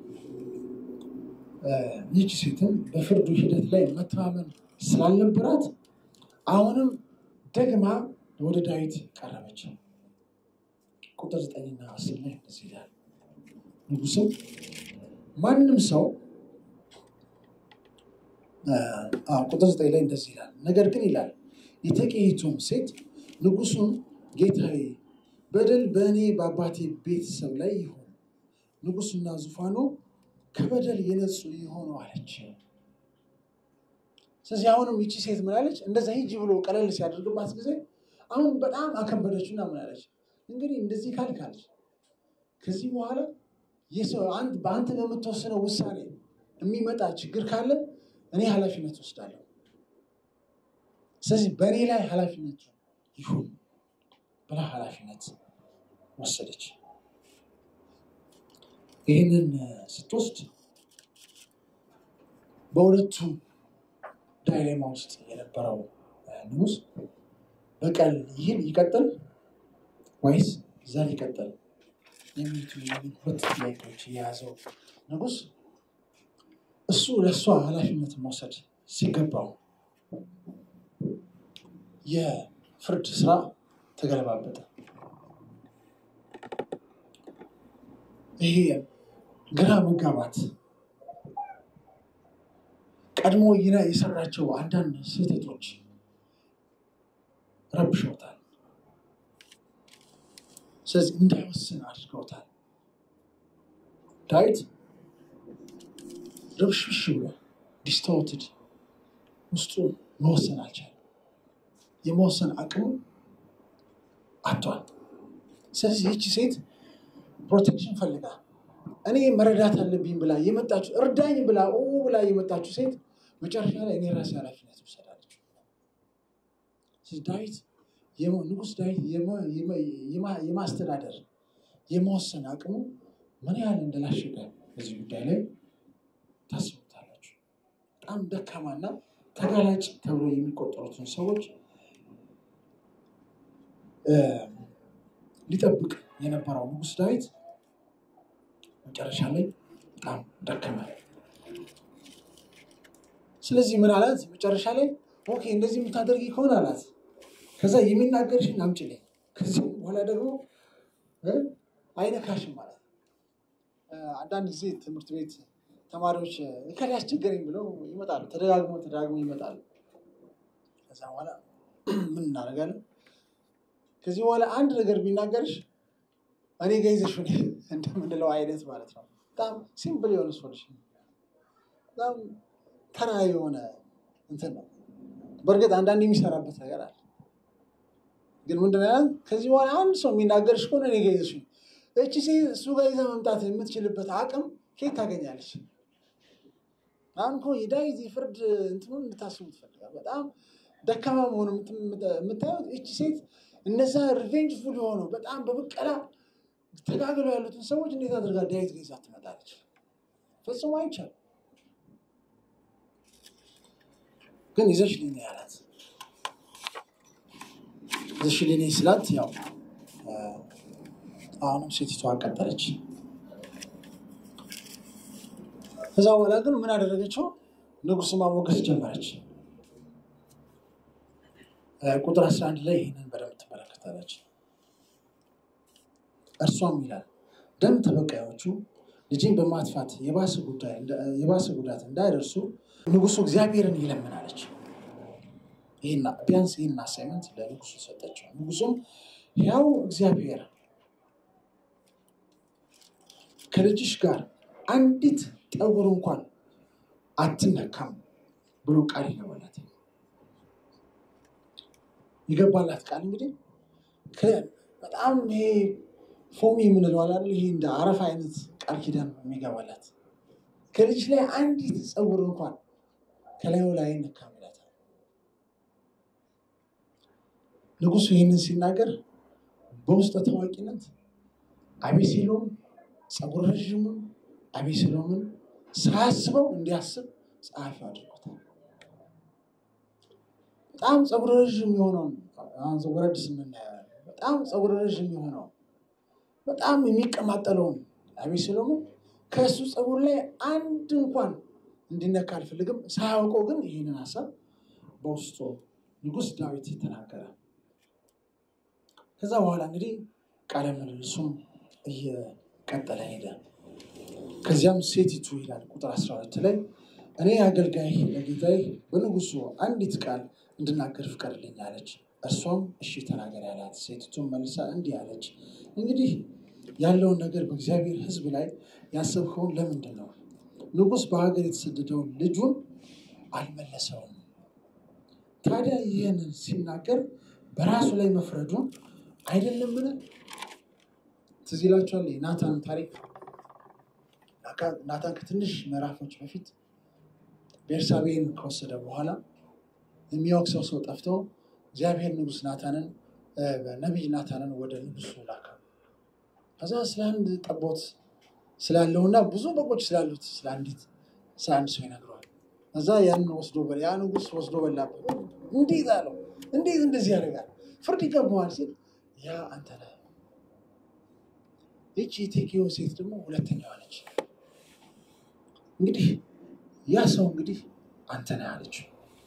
ይህች ሴትም በፍርዱ ሂደት ላይ መተማመን ስላልነበራት አሁንም ደግማ ወደ ዳዊት ቀረበች። ቁጥር ዘጠኝና አስር ላይ እንደዚህ ይላል። ንጉሥም ማንም ሰው ቁጥር ዘጠኝ ላይ እንደዚህ ይላል። ነገር ግን ይላል የተቀይቱም ሴት ንጉሱን ጌታዬ በደል በእኔ በአባቴ ቤተሰብ ላይ ይሁን፣ ንጉሱና ዙፋኑ ከበደል የነጹ ይሆኑ አለች። ስለዚህ አሁንም ይቺ ሴት ምን አለች? እንደዛ ሂጂ ብሎ ቀለል ሲያደርግባት ጊዜ አሁን በጣም አከበደችና ምን አለች? እንግዲህ እንደዚህ ካልካለች ከዚህ በኋላ በአንተ በምትወስነው ውሳኔ የሚመጣ ችግር ካለ እኔ ኃላፊነት ወስዳለሁ። ስለዚህ በእኔ ላይ ኃላፊነቱ ይሁን ብላ ኃላፊነት ወሰደች። ይህንን ስትወስድ በሁለቱ ዳይሌማ ውስጥ የነበረው ንጉሥ በቀል ይህን ይቀጥል ወይስ ዘር ይቀጥል የሚሉት ሁለት ጥያቄዎች የያዘው ንጉሥ እሱ ለእሷ ኃላፊነት መውሰድ ሲገባው የፍርድ ስራ ተገለባበጠ። ይሄ ግራ መጋባት ቀድሞ የሰራቸው አንዳንድ ስህተቶች ረብሸውታል። ስለዚህ እንዳይወስን አድርገውታል። ዳዊት ርብሽብሽ ብሎ ዲስቶርትድ ውስጡ መወሰን አልቻለም። የመወሰን አቅሙ አጥቷል። ስለዚህ ይቺ ሴት ፕሮቴክሽን ፈልጋ እኔ መረዳት አለብኝ ብላ የመጣችው እርዳኝ ብላ ብላ የመጣችው ሴት መጨረሻ ላይ እኔ ራሴ ኃላፊነት ውሰዳለች። ዳዊት ንጉሥ ዳዊት የማስተዳደር የመወሰን አቅሙ ምን ያህል እንደላሸቀ በዚህ ጉዳይ ላይ ታስቡታላችሁ። በጣም ደካማና ተጋላጭ ተብሎ የሚቆጠሩትን ሰዎች ሊጠብቅ የነበረው ንጉሥ ዳዊት መጨረሻ ላይ በጣም ደከመ። ስለዚህ ምን አላት? መጨረሻ ላይ ኦኬ እንደዚህ የምታደርጊ ከሆነ አላት፣ ከዛ የሚናገርሽን አምጪልኝ፣ ከዚህ በኋላ ደግሞ አይነካሽም ማለት አንዳንድ ጊዜ ትምህርት ቤት ተማሪዎች እከሌ አስቸገረኝ ብለው ይመጣሉ። ተደጋግሞ ተደጋግሞ ይመጣሉ። ከዛ በኋላ ምን እናደርጋለን? ከዚህ በኋላ አንድ ነገር ቢናገርሽ እኔ ጋ ይዘሽ እንደምንለው አይነት ማለት ነው። በጣም ሲምፕል የሆነ ሶሉሽን፣ በጣም ተራ የሆነ እንትን ነው። በእርግጥ አንዳንድ የሚሰራበት ነገር አለ። ግን ምንድን ነው ከዚህ በኋላ አንድ ሰው የሚናገርሽ ከሆነ እኔ ጋ ይዘሽ እቺ ሴት እሱ ጋር ይዘህ መምጣት የምትችልበት አቅም ከየት ታገኛለች? አሁን እኮ የዳዊት የፍርድ እንትኑን እንድታስቡ ትፈልጋል። በጣም ደካማ መሆኑ የምታዩት እቺ ሴት እነዛ ሪቬንጅ ፉል የሆነው በጣም በበቀላ ተጋግለው ያሉትን ሰዎች እንዴት አድርጋ ዳዊት ጋር ይዛ ትመጣለች? ፈጽሞ አይቻልም። ግን ይዘሽ ልኝ ያላት ይዘሽ ልኝ ስላት ያው አሁንም ሴቲቷ ቀጠለች። ከዛ በኋላ ግን ምን አደረገችው? ንጉሥ ማሞገስ ጀመረች። ቁጥር 11 ላይ ይህንን በደንብ ትመለከታለች። እርሷም ይላል ደም ተበቃዮቹ ልጅን በማጥፋት የባሰ ጉዳት እንዳይደርሱ ንጉሱ እግዚአብሔርን ይለምናለች። ቢያንስ ይህን አሳይመንት ለንጉሱ ሰጠችው። ንጉሱም ያው እግዚአብሔር ከልጅሽ ጋር አንዲት ጠጉር እንኳን አትነካም ብሎ ቃል ይገባላት። የገባላት ቃል እንግዲህ በጣም ይሄ ፎሚ የምንለው አለ አይደል? ይሄ እንደ አረፋ አይነት ቃል ኪዳን ነው የሚገባላት። ከልጅ ላይ አንዲት ፀጉር እንኳን ከላዩ ላይ አይነካም ይላታል። ንጉሱ ይህንን ሲናገር በውስጠ ታዋቂነት አቤሴሎም ፀጉር ረዥሙን አቤሴሎምን ሳያስበው እንዲያስብ ጸሐፊው አድርጎታል። በጣም ፀጉር ረዥም የሆነውን አሁን ወረድ ስምናየዋል። በጣም ፀጉር ረዥም የሆነው በጣም የሚቀማጠለውን አቤሴሎምን ከእሱ ፀጉር ላይ አንድ እንኳን እንዲነካ አልፈልግም። ሳያውቀው ግን ይህንን ሀሳብ በውስጡ ንጉሥ ዳዊት ተናገረ። ከዛ በኋላ እንግዲህ ቃለ ምልልሱም እየቀጠለ ሄደ። ከዚያም ሴቲቱ ይላል ቁጥር 12 ላይ እኔ አገልጋይ ለጌታዬ በንጉሱ አንዲት ቃል እንድናገር ፍቀድልኝ አለች። እርሷም እሺ ተናገር ያላት። ሴቲቱም መልሳ እንዲህ አለች፣ እንግዲህ ያለውን ነገር በእግዚአብሔር ሕዝብ ላይ ያሰብከውን ለምንድን ነው? ንጉሥ በሀገር የተሰደደውን ልጁን አልመለሰውም። ታዲያ ይህንን ሲናገር በራሱ ላይ መፍረዱን አይደለምን? ትዝ ይላችኋል የናታን ታሪክ። ናታን ከትንሽ ምዕራፎች በፊት ቤርሳቤን ከወሰደ በኋላ የሚወቅሰው ሰው ጠፍቶ እግዚአብሔር ንጉሥ ናታንን ነቢይ ናታንን ወደ ንጉሱ ላከ። ከዛ ስለ አንድ ጠቦት ስላለውና ብዙ በጎች ስላሉት ስለ አንዲት ስለ አንድ ሰው ይነግረዋል። ከዛ ያን ወስዶ በላ ያ ንጉሥ ወስዶ በላበት። እንዴት አለው፣ እንዴት እንደዚህ ያደርጋል? ፍርድ ይገባዋል ሲል ያ አንተ ነህ። ይቺ የቴኬዮ ሴት ደግሞ ሁለተኛዋ ነች። እንግዲህ ያ ሰው እንግዲህ አንተ ነህ አለችው።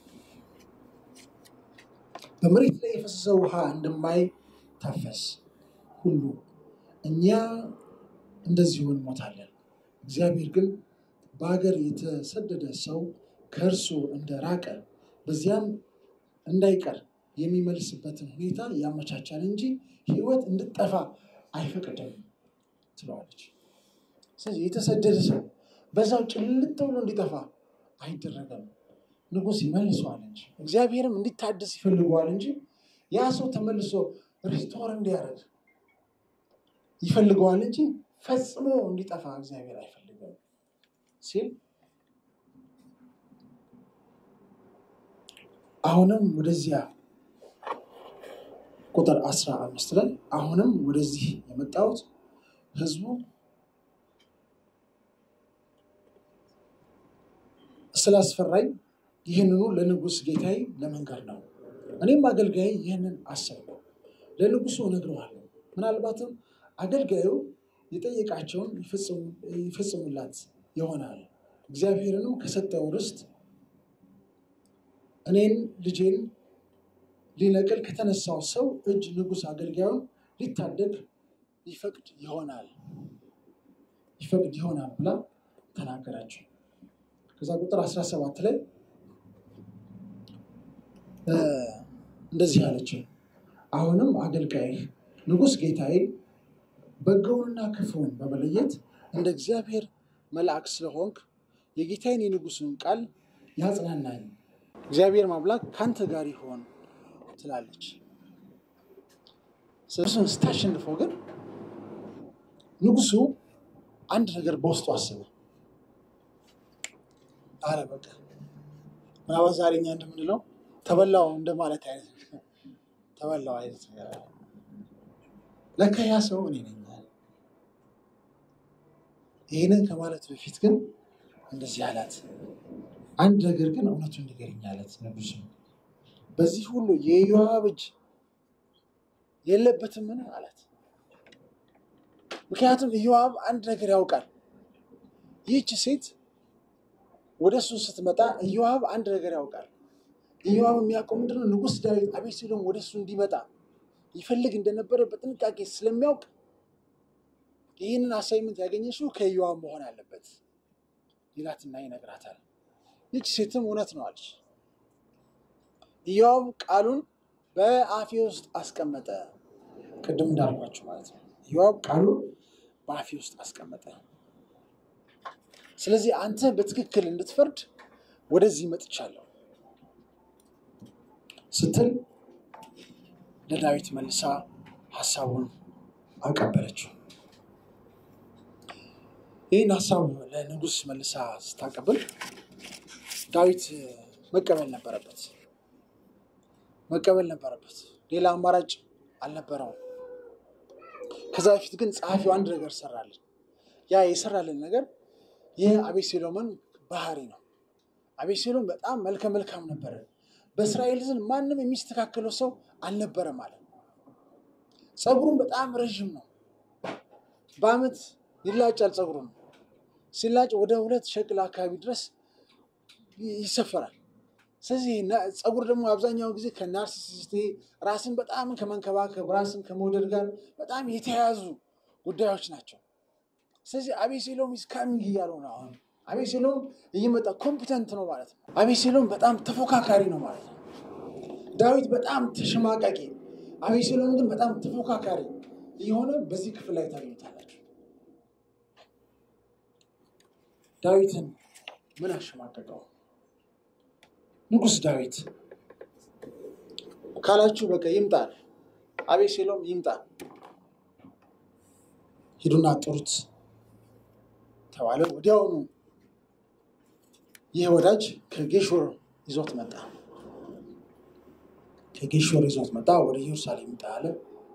በመሬት ላይ የፈሰሰ ውሃ እንደማይታፈስ ሁሉ እኛ እንደዚሁ እንሞታለን። እግዚአብሔር ግን በሀገር የተሰደደ ሰው ከእርሱ እንደራቀ በዚያም እንዳይቀር የሚመልስበትን ሁኔታ ያመቻቻል እንጂ ሕይወት እንድጠፋ አይፈቅድም ትለዋለች። ስለዚህ የተሰደደ ሰው በዛው ጭልጥ ብሎ እንዲጠፋ አይደረገም። ንጉሥ ይመልሰዋል እንጂ እግዚአብሔርም እንዲታደስ ይፈልገዋል እንጂ ያ ሰው ተመልሶ ሪስቶር እንዲያደርግ ይፈልገዋል እንጂ ፈጽሞ እንዲጠፋ እግዚአብሔር አይፈልገም ሲል አሁንም ወደዚያ ቁጥር አስራ አምስት ላይ አሁንም ወደዚህ የመጣሁት ህዝቡ ስላስፈራኝ ይህንኑ ለንጉሥ ጌታዬ ለመንገር ነው። እኔም አገልጋይ ይህንን አሰብኩ፣ ለንጉሱ እነግረዋለሁ። ምናልባትም አገልጋዩ የጠየቃቸውን ይፈጽሙላት ይሆናል። እግዚአብሔርንም ከሰጠው ርስት እኔን ልጄን ሊነቅል ከተነሳው ሰው እጅ ንጉሥ አገልጋዩን ሊታደግ ይፈቅድ ይሆናል ይፈቅድ ይሆናል ብላ ተናገራቸው። ከዛ ቁጥር 17 ላይ እንደዚህ አለችው፣ አሁንም አገልጋይ ንጉሥ ጌታዬ በጎውንና ክፉውን በመለየት እንደ እግዚአብሔር መልአክ ስለሆንክ የጌታዬን የንጉሱን ቃል ያጽናናኝ እግዚአብሔር ማምላክ ከአንተ ጋር ይሆን ትላለች። እሱን ስታሸንፈው ግን ንጉሱ አንድ ነገር በውስጡ አስበ አረ በቃ ምናልባት ዛሬ እኛ እንደምንለው ተበላው እንደማለት አይነት ተበላው አይነት ነገር አለ። ለካ ያ ሰው እኔ ነኝ። ይህንን ከማለት በፊት ግን እንደዚህ አላት፣ አንድ ነገር ግን እውነቱን ንገረኝ አላት ንጉሱ። በዚህ ሁሉ የኢዮአብ እጅ የለበትምን አላት። ምክንያቱም ኢዮአብ አንድ ነገር ያውቃል። ይህች ሴት ወደ እሱ ስትመጣ ኢዮአብ አንድ ነገር ያውቃል። ኢዮአብ የሚያውቀው ምንድነው? ንጉሥ ዳዊት አቤሴሎም ወደ እሱ እንዲመጣ ይፈልግ እንደነበረ በጥንቃቄ ስለሚያውቅ ይህንን አሳይመንት ያገኘችው ከኢዮአብ መሆን አለበት ይላትና ይነግራታል። ይህች ሴትም እውነት ነው አለች። ኢዮአብ ቃሉን በአፌ ውስጥ አስቀመጠ። ቅድም እንዳልኳቸው ማለት ነው። ኢዮአብ ቃሉን በአፌ ውስጥ አስቀመጠ። ስለዚህ አንተ በትክክል እንድትፈርድ ወደዚህ መጥቻለሁ ስትል ለዳዊት መልሳ ሀሳቡን አቀበለችው። ይህን ሀሳብ ለንጉሥ መልሳ ስታቀብል ዳዊት መቀበል ነበረበት መቀበል ነበረበት። ሌላ አማራጭ አልነበረውም። ከዛ በፊት ግን ጸሐፊው አንድ ነገር ሰራልን። ያ የሰራልን ነገር የአቤሴሎምን ባህሪ ነው። አቤሴሎም በጣም መልከ መልካም ነበረ። በእስራኤል ዘንድ ማንም የሚስተካከለው ሰው አልነበረም ማለት ነው። ፀጉሩም በጣም ረዥም ነው። በአመት ይላጫል። ፀጉሩ ነው ሲላጭ ወደ ሁለት ሸቅል አካባቢ ድረስ ይሰፈራል። ስለዚህ ፀጉር ደግሞ አብዛኛው ጊዜ ከናርሲሲስት ራስን በጣም ከመንከባከብ ራስን ከመውደድ ጋር በጣም የተያያዙ ጉዳዮች ናቸው። ስለዚህ አቤሴሎም ኢዝ ካሚንግ እያለው ነው። አሁን አቤሴሎም እየመጣ ኮምፒተንት ነው ማለት ነው። አቤሴሎም በጣም ተፎካካሪ ነው ማለት ነው። ዳዊት በጣም ተሸማቃቂ፣ አቤሴሎም ግን በጣም ተፎካካሪ እየሆነ በዚህ ክፍል ላይ ታገኙታላችሁ። ዳዊትን ምን አሸማቀቀው? ንጉሥ ዳዊት ካላችሁ በቃ ይምጣል፣ አቤሴሎም ይምጣ፣ ሂዱና ጥሩት ተባለ። ወዲያውኑ ይህ ወዳጅ ከጌሾር ይዞት መጣ። ከጌሾር ይዞት መጣ፣ ወደ ኢየሩሳሌም ይምጣ አለ።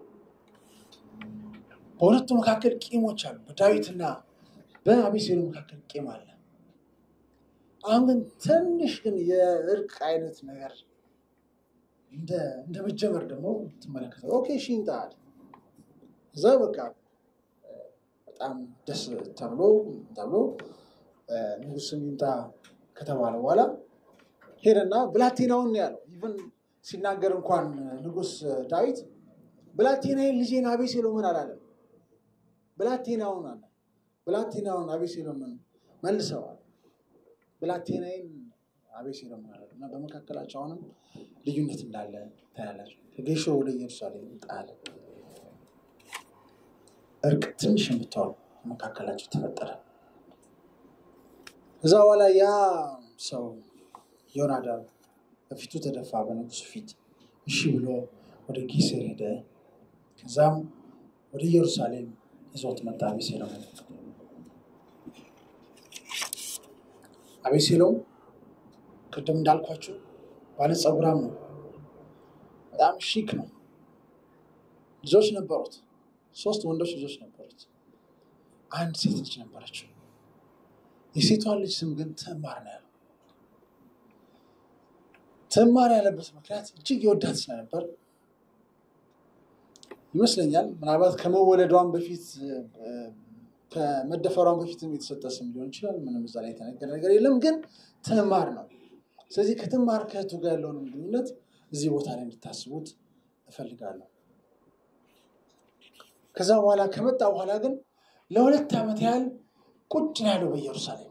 በሁለቱ መካከል ቂሞች አሉ። በዳዊትና በአቤሴሎም መካከል ቂም አለ። አሁን ግን ትንሽ ግን የእርቅ አይነት ነገር እንደ መጀመር ደግሞ ትመለከተ ኦኬ እሺ ይምጣ አለ። እዛ በቃ በጣም ደስ ተብሎ ተብሎ ንጉስም ይምጣ ከተባለ በኋላ ሄደና ብላቴናውን ያለው ኢቨን ሲናገር እንኳን ንጉስ ዳዊት ብላቴናዬን ልጄን አቤሴሎምን አላለም። ብላቴናውን አለ። ብላቴናውን አቤሴሎምን መልሰዋል። ብላቴናዬን አቤሴሎምን አላለም እና በመካከላቸው አሁንም ልዩነት እንዳለ ታያላቸው። ከጌሾ ወደ ኢየሩሳሌም ጣለ። እርቅ ትንሽ የምትሆን መካከላቸው ተፈጠረ። እዛ በኋላ ያ ሰው ዮናዳብ በፊቱ ተደፋ፣ በንጉሱ ፊት እሺ ብሎ ወደ ጊሴር ሄደ። ከዛም ወደ ኢየሩሳሌም ይዞት መጣ አቤሴሎም። አቤሴሎም ቅድም እንዳልኳቸው ባለጸጉራም ነው፣ በጣም ሺክ ነው። ልጆች ነበሩት፣ ሶስት ወንዶች ልጆች ነበሩት። አንድ ሴት ልጅ ነበረችው። የሴቷን ልጅ ስም ግን ትዕማር ነው ያለው። ትዕማር ያለበት ምክንያት እጅግ የወዳት ስለነበር ይመስለኛል። ምናልባት ከመወለዷን በፊት ከመደፈሯን በፊትም የተሰጠ ስም ሊሆን ይችላል። ምንም እዛ ላይ የተነገረ ነገር የለም፣ ግን ትዕማር ነው። ስለዚህ ከትዕማር ከእህቱ ጋር ያለውን ግንኙነት እዚህ ቦታ ላይ እንድታስቡት እፈልጋለሁ። ከዛ በኋላ ከመጣ በኋላ ግን ለሁለት ዓመት ያህል ቁጭ ነው ያለው በኢየሩሳሌም።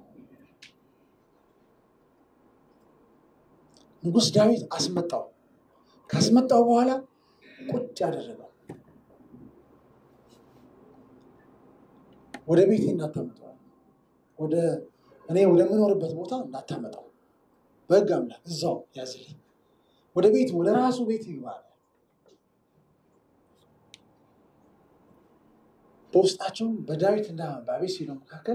ንጉሥ ዳዊት አስመጣው። ካስመጣው በኋላ ቁጭ ያደረገው ወደ ቤቴ እንዳታመጠዋል፣ ወደ እኔ ወደምኖርበት ቦታ እንዳታመጣው፣ በሕግ አምላክ እዛው ያዝልኝ፣ ወደ ቤት ወደ ራሱ ቤት ይግባል። በውስጣቸው በዳዊትና በአቤሴሎም መካከል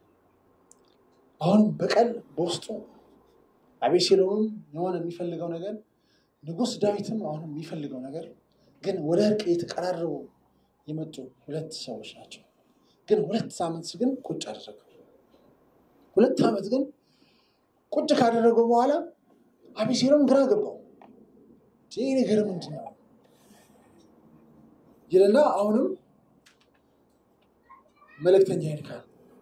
አሁንም በቀል በውስጡ አቤሴሎምም የሆነ የሚፈልገው ነገር ንጉሥ ዳዊትም አሁንም የሚፈልገው ነገር ግን ወደ እርቅ የተቀራረቡ የመጡ ሁለት ሰዎች ናቸው። ግን ሁለት ዓመት ግን ቁጭ አደረገው። ሁለት ዓመት ግን ቁጭ ካደረገው በኋላ አቤሴሎም ግራ ገባው። ይህ ነገር ምንድን ነው ይልና አሁንም መልእክተኛ ይልካል።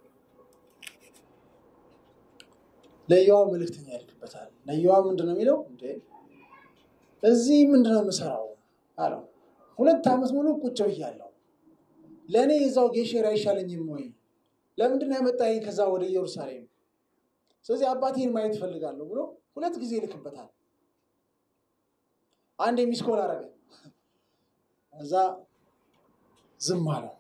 ለኢዮአብ መልእክተኛ ይልክበታል። ለኢዮአብ ምንድን ነው የሚለው? እንዴ እዚህ ምንድን ነው የምሰራው አለው። ሁለት ዓመት ሙሉ ቁጭ ብያለሁ። ለእኔ የዛው ጌሼር አይሻለኝም ወይ? ለምንድን ነው ያመጣኸኝ ከዛ ወደ ኢየሩሳሌም? ስለዚህ አባቴን ማየት እፈልጋለሁ ብሎ ሁለት ጊዜ ይልክበታል። አንድ የሚስኮል አረገ። እዛ ዝም አለው።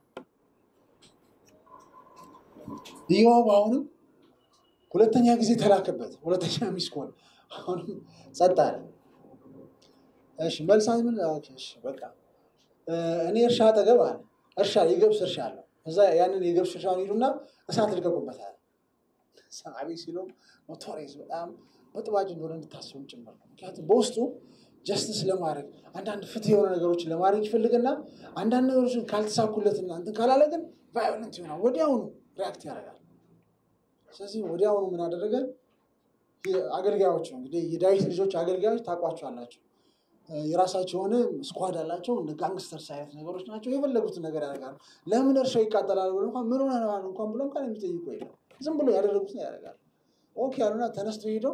ኢዮአብ አሁንም ሁለተኛ ጊዜ ተላከበት። ሁለተኛ ሚስኮል አሁንም ጸጥ አለ። እሺ መልሳት ምን እሺ በቃ እኔ እርሻ አጠገብ አለ እርሻ የገብስ እርሻ አለው። እዛ ያንን የገብስ እርሻውን ሂዱና እሳት ልቀቁበታል። አቤሴሎም ኖቶሪየስ በጣም በጥባጭ እንደሆነ እንድታስቡ ጭምር ነው። ምክንያቱም በውስጡ ጀስትስ ለማድረግ አንዳንድ ፍትህ የሆነ ነገሮችን ለማድረግ ይፈልግና አንዳንድ ነገሮችን ካልተሳኩለትና እንትን ካላለ ግን ቫዮለንት ይሆናል። ወዲያውኑ ሪያክት ያደርጋል። ስለዚህ ወዲያውኑ ምን አደረገ? አገልጋዮች ነው እንግዲህ የዳዊት ልጆች አገልጋዮች ታውቋቸዋላቸው። የራሳቸው የሆነ ስኳድ አላቸው። እንደ ጋንግስተርስ አይነት ነገሮች ናቸው። የፈለጉትን ነገር ያደርጋሉ። ለምን እርሻው ይቃጠላል ብሎ እንኳን ምን ሆነሃል እንኳን ብሎ እንኳን የሚጠይቁ የለም። ዝም ብሎ ያደረጉትን ያደርጋሉ። ኦኬ ያሉና ተነስተው ሄደው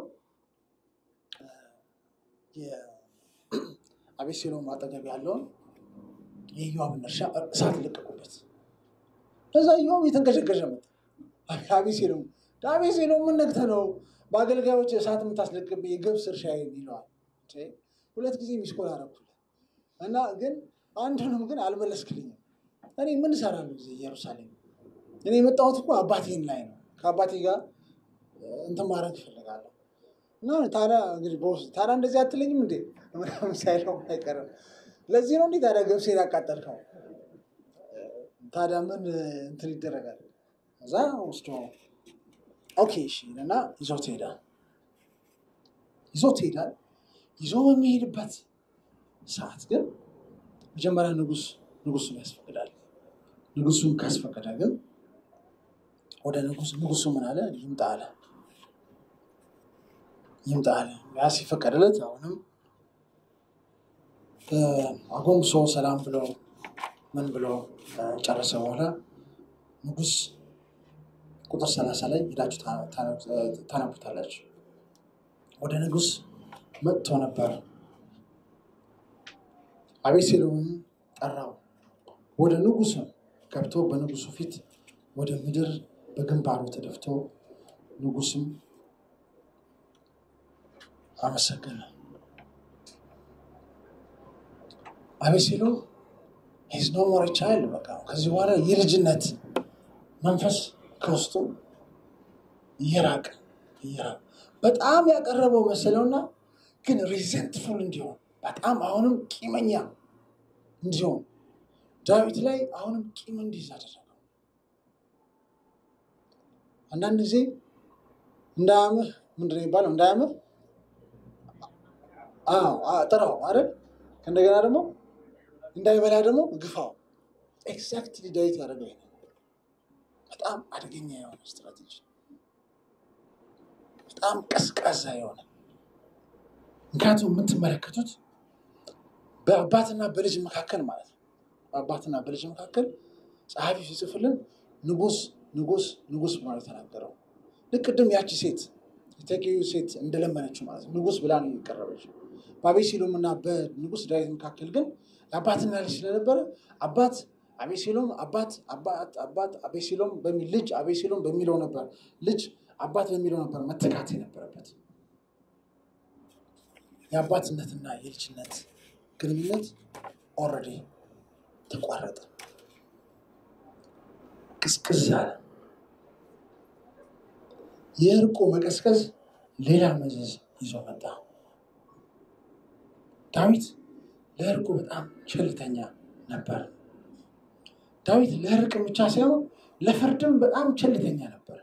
የአቤሴሎም አጠገብ ያለውን የኢዮአብን እርሻ እሳት ለቀቁበት። እዛ ኢዮአብ የተንቀሸቀሸ መጣ። አቤሴሎም አቤሴሎም ምን ነግተህ ነው በአገልጋዮች እሳት የምታስለቅብኝ የገብስ እርሻ ይለዋል። ሁለት ጊዜ ሚስኮል አደረኩልህ እና ግን አንዱንም ግን አልመለስክልኝም። እኔ ምን እሰራለሁ እዚህ ኢየሩሳሌም? እኔ የመጣሁት እኮ አባቴን ላይ ነው። ከአባቴ ጋር እንትን ማድረግ እፈልጋለሁ እና ታዲያ እንግዲህ በውስጥ ታዲያ እንደዚህ አትለኝም እንዴ ምናምን ሳይለው አይቀርም። ለዚህ ነው እንዴ ታዲያ ገብሴን ያቃጠልከው? ታዲያ ምን እንትን ይደረጋል? እዛ ወስዶ ኦኬ እሺ እና ይዞት ይሄዳል። ይዞት ይሄዳል። ይዞ በሚሄድበት ሰዓት ግን መጀመሪያ ንጉስ ንጉሱን ያስፈቅዳል። ንጉሱን ካስፈቀደ ግን ወደ ንጉስ ንጉሱ ምን አለ? ይምጣ አለ። ይምጣ አለ። ያ ሲፈቀድለት አሁንም አጎንብሶ ሰላም ብሎ ምን ብሎ ጨረሰ በኋላ ንጉስ ቁጥር ሰላሳ ላይ ሄዳችሁ ታነቡታላችሁ። ወደ ንጉስ መጥቶ ነበር። አቤሴሎምም ጠራው። ወደ ንጉሱ ገብቶ በንጉሱ ፊት ወደ ምድር በግንባሩ ተደፍቶ ንጉስም አመሰገነ። አቤሴሎም ሂዝ ኖ ሞር ቻይልድ በቃ ከዚህ በኋላ የልጅነት መንፈስ ከውስጡ እየራቀ እየራቀ በጣም ያቀረበው መሰለውና ግን ሪዘንትፉል እንዲሆን በጣም አሁንም ቂመኛ እንዲሆን ዳዊት ላይ አሁንም ቂም እንዲይዝ አደረገው። አንዳንድ ጊዜ እንዳያምህ ምንድን ነው የሚባለው? እንዳያምህ ጥራው አይደል? እንደገና ደግሞ እንዳይበላ ደግሞ ግፋው። ኤግዛክትሊ ዳዊት ያደረገው ይሄ በጣም አደገኛ የሆነ ስትራቴጂ፣ በጣም ቀዝቃዛ የሆነ ምክንያቱም የምትመለከቱት በአባትና በልጅ መካከል ማለት ነው። በአባትና በልጅ መካከል ጸሐፊ ሲጽፍልን ንጉስ ንጉስ ንጉስ ብሎ የተናገረው ልክ ቅድም ያቺ ሴት የተቂዩ ሴት እንደለመነችው ማለት ነው። ንጉስ ብላ ነው የቀረበችው። በአቤሴሎም እና በንጉስ ዳዊት መካከል ግን የአባትና ልጅ ስለነበረ አባት አቤሴሎም አባት አባት አባት አቤሴሎም በሚል ልጅ አቤሴሎም በሚለው ነበር ልጅ አባት በሚለው ነበር መተካት የነበረበት። የአባትነትና የልጅነት ግንኙነት ኦልሬዲ ተቋረጠ፣ ቅዝቅዝ አለ። የእርቁ መቀዝቀዝ ሌላ መዘዝ ይዞ መጣ። ዳዊት ለእርቁ በጣም ቸልተኛ ነበር። ዳዊት ለእርቅ ብቻ ሳይሆን ለፍርድም በጣም ቸልተኛ ነበር።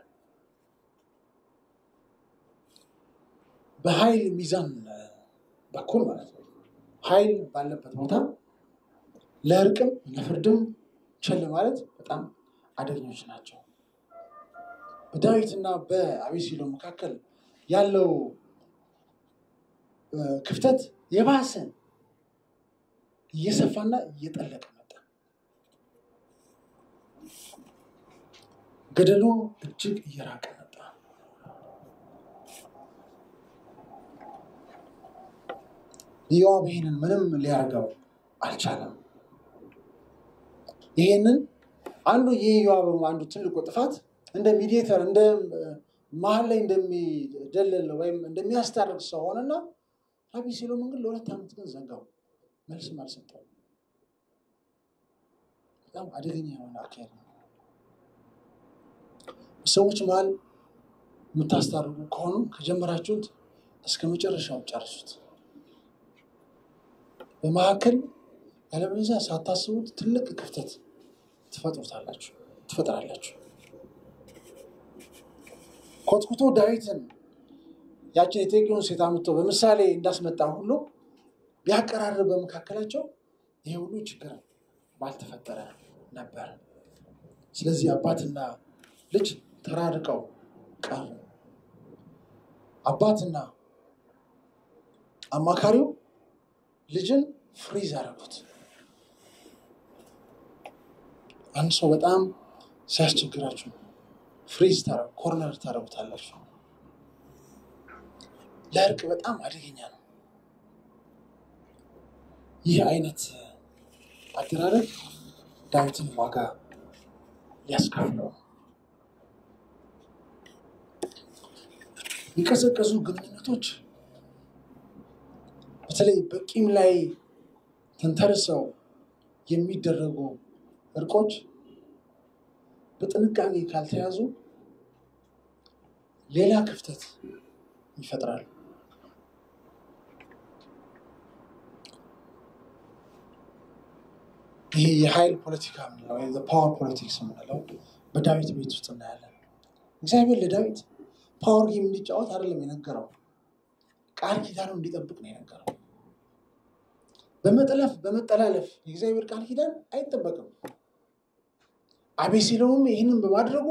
በኃይል ሚዛን በኩል ማለት ነው። ኃይል ባለበት ቦታ ለእርቅም ለፍርድም ቸል ማለት በጣም አደገኞች ናቸው። በዳዊትና በአቤሴሎም መካከል ያለው ክፍተት የባሰ እየሰፋና እየጠለቀ መጣ። ገደሉ እጅግ እየራቀ መጣ። ኢዮአብ ይህንን ምንም ሊያደርገው አልቻለም። ይሄንን አንዱ የኢዮአብ አንዱ ትልቁ ጥፋት እንደ ሚዲየተር እንደ መሀል ላይ እንደሚደለል ወይም እንደሚያስታርቅ ሰው ሆነና አቤሴሎምን ግን ለሁለት ዓመት ግን ዘጋው፣ መልስም አልሰጠው። በጣም አደገኛ የሆነ አካሄድ ነው። ሰዎች መሀል የምታስታርቁ ከሆኑ ከጀመራችሁት እስከ መጨረሻው ጨርሱት። በመካከል ያለበለዚያ ሳታስቡት ትልቅ ክፍተት ትፈጥሩታላችሁ ትፈጥራላችሁ። ኮትኩቶ ዳዊትን ያችን የጤቂውን ሴት አምጥቶ በምሳሌ እንዳስመጣ ሁሉ ቢያቀራርብ በመካከላቸው ይህ ሁሉ ችግር ባልተፈጠረ ነበር። ስለዚህ አባትና ልጅ ተራርቀው ቀሩ። አባትና አማካሪው ልጅን ፍሪዝ አደረጉት። አንድ ሰው በጣም ሲያስቸግራችሁ ፍሪዝ ኮርነር ታደረጉታላችሁ። ለእርቅ በጣም አደገኛ ነው። ይህ አይነት አደራረግ ዳዊትን ዋጋ ሊያስከፍለው የቀዘቀዙ ግንኙነቶች በተለይ በቂም ላይ ተንተርሰው የሚደረጉ እርቆች በጥንቃቄ ካልተያዙ ሌላ ክፍተት ይፈጥራሉ። ይሄ የኃይል ፖለቲካ የምንለው ወይም ፓወር ፖለቲክስ የምንለው በዳዊት ቤት ውስጥ እናያለን። እግዚአብሔር ለዳዊት ፓወር ጌም እንዲጫወት አይደለም የነገረው፣ ቃል ኪዳኑ እንዲጠብቅ ነው የነገረው። በመጠለፍ በመጠላለፍ የእግዚአብሔር ቃል ኪዳን አይጠበቅም። አቤሴሎምም ይህንን በማድረጉ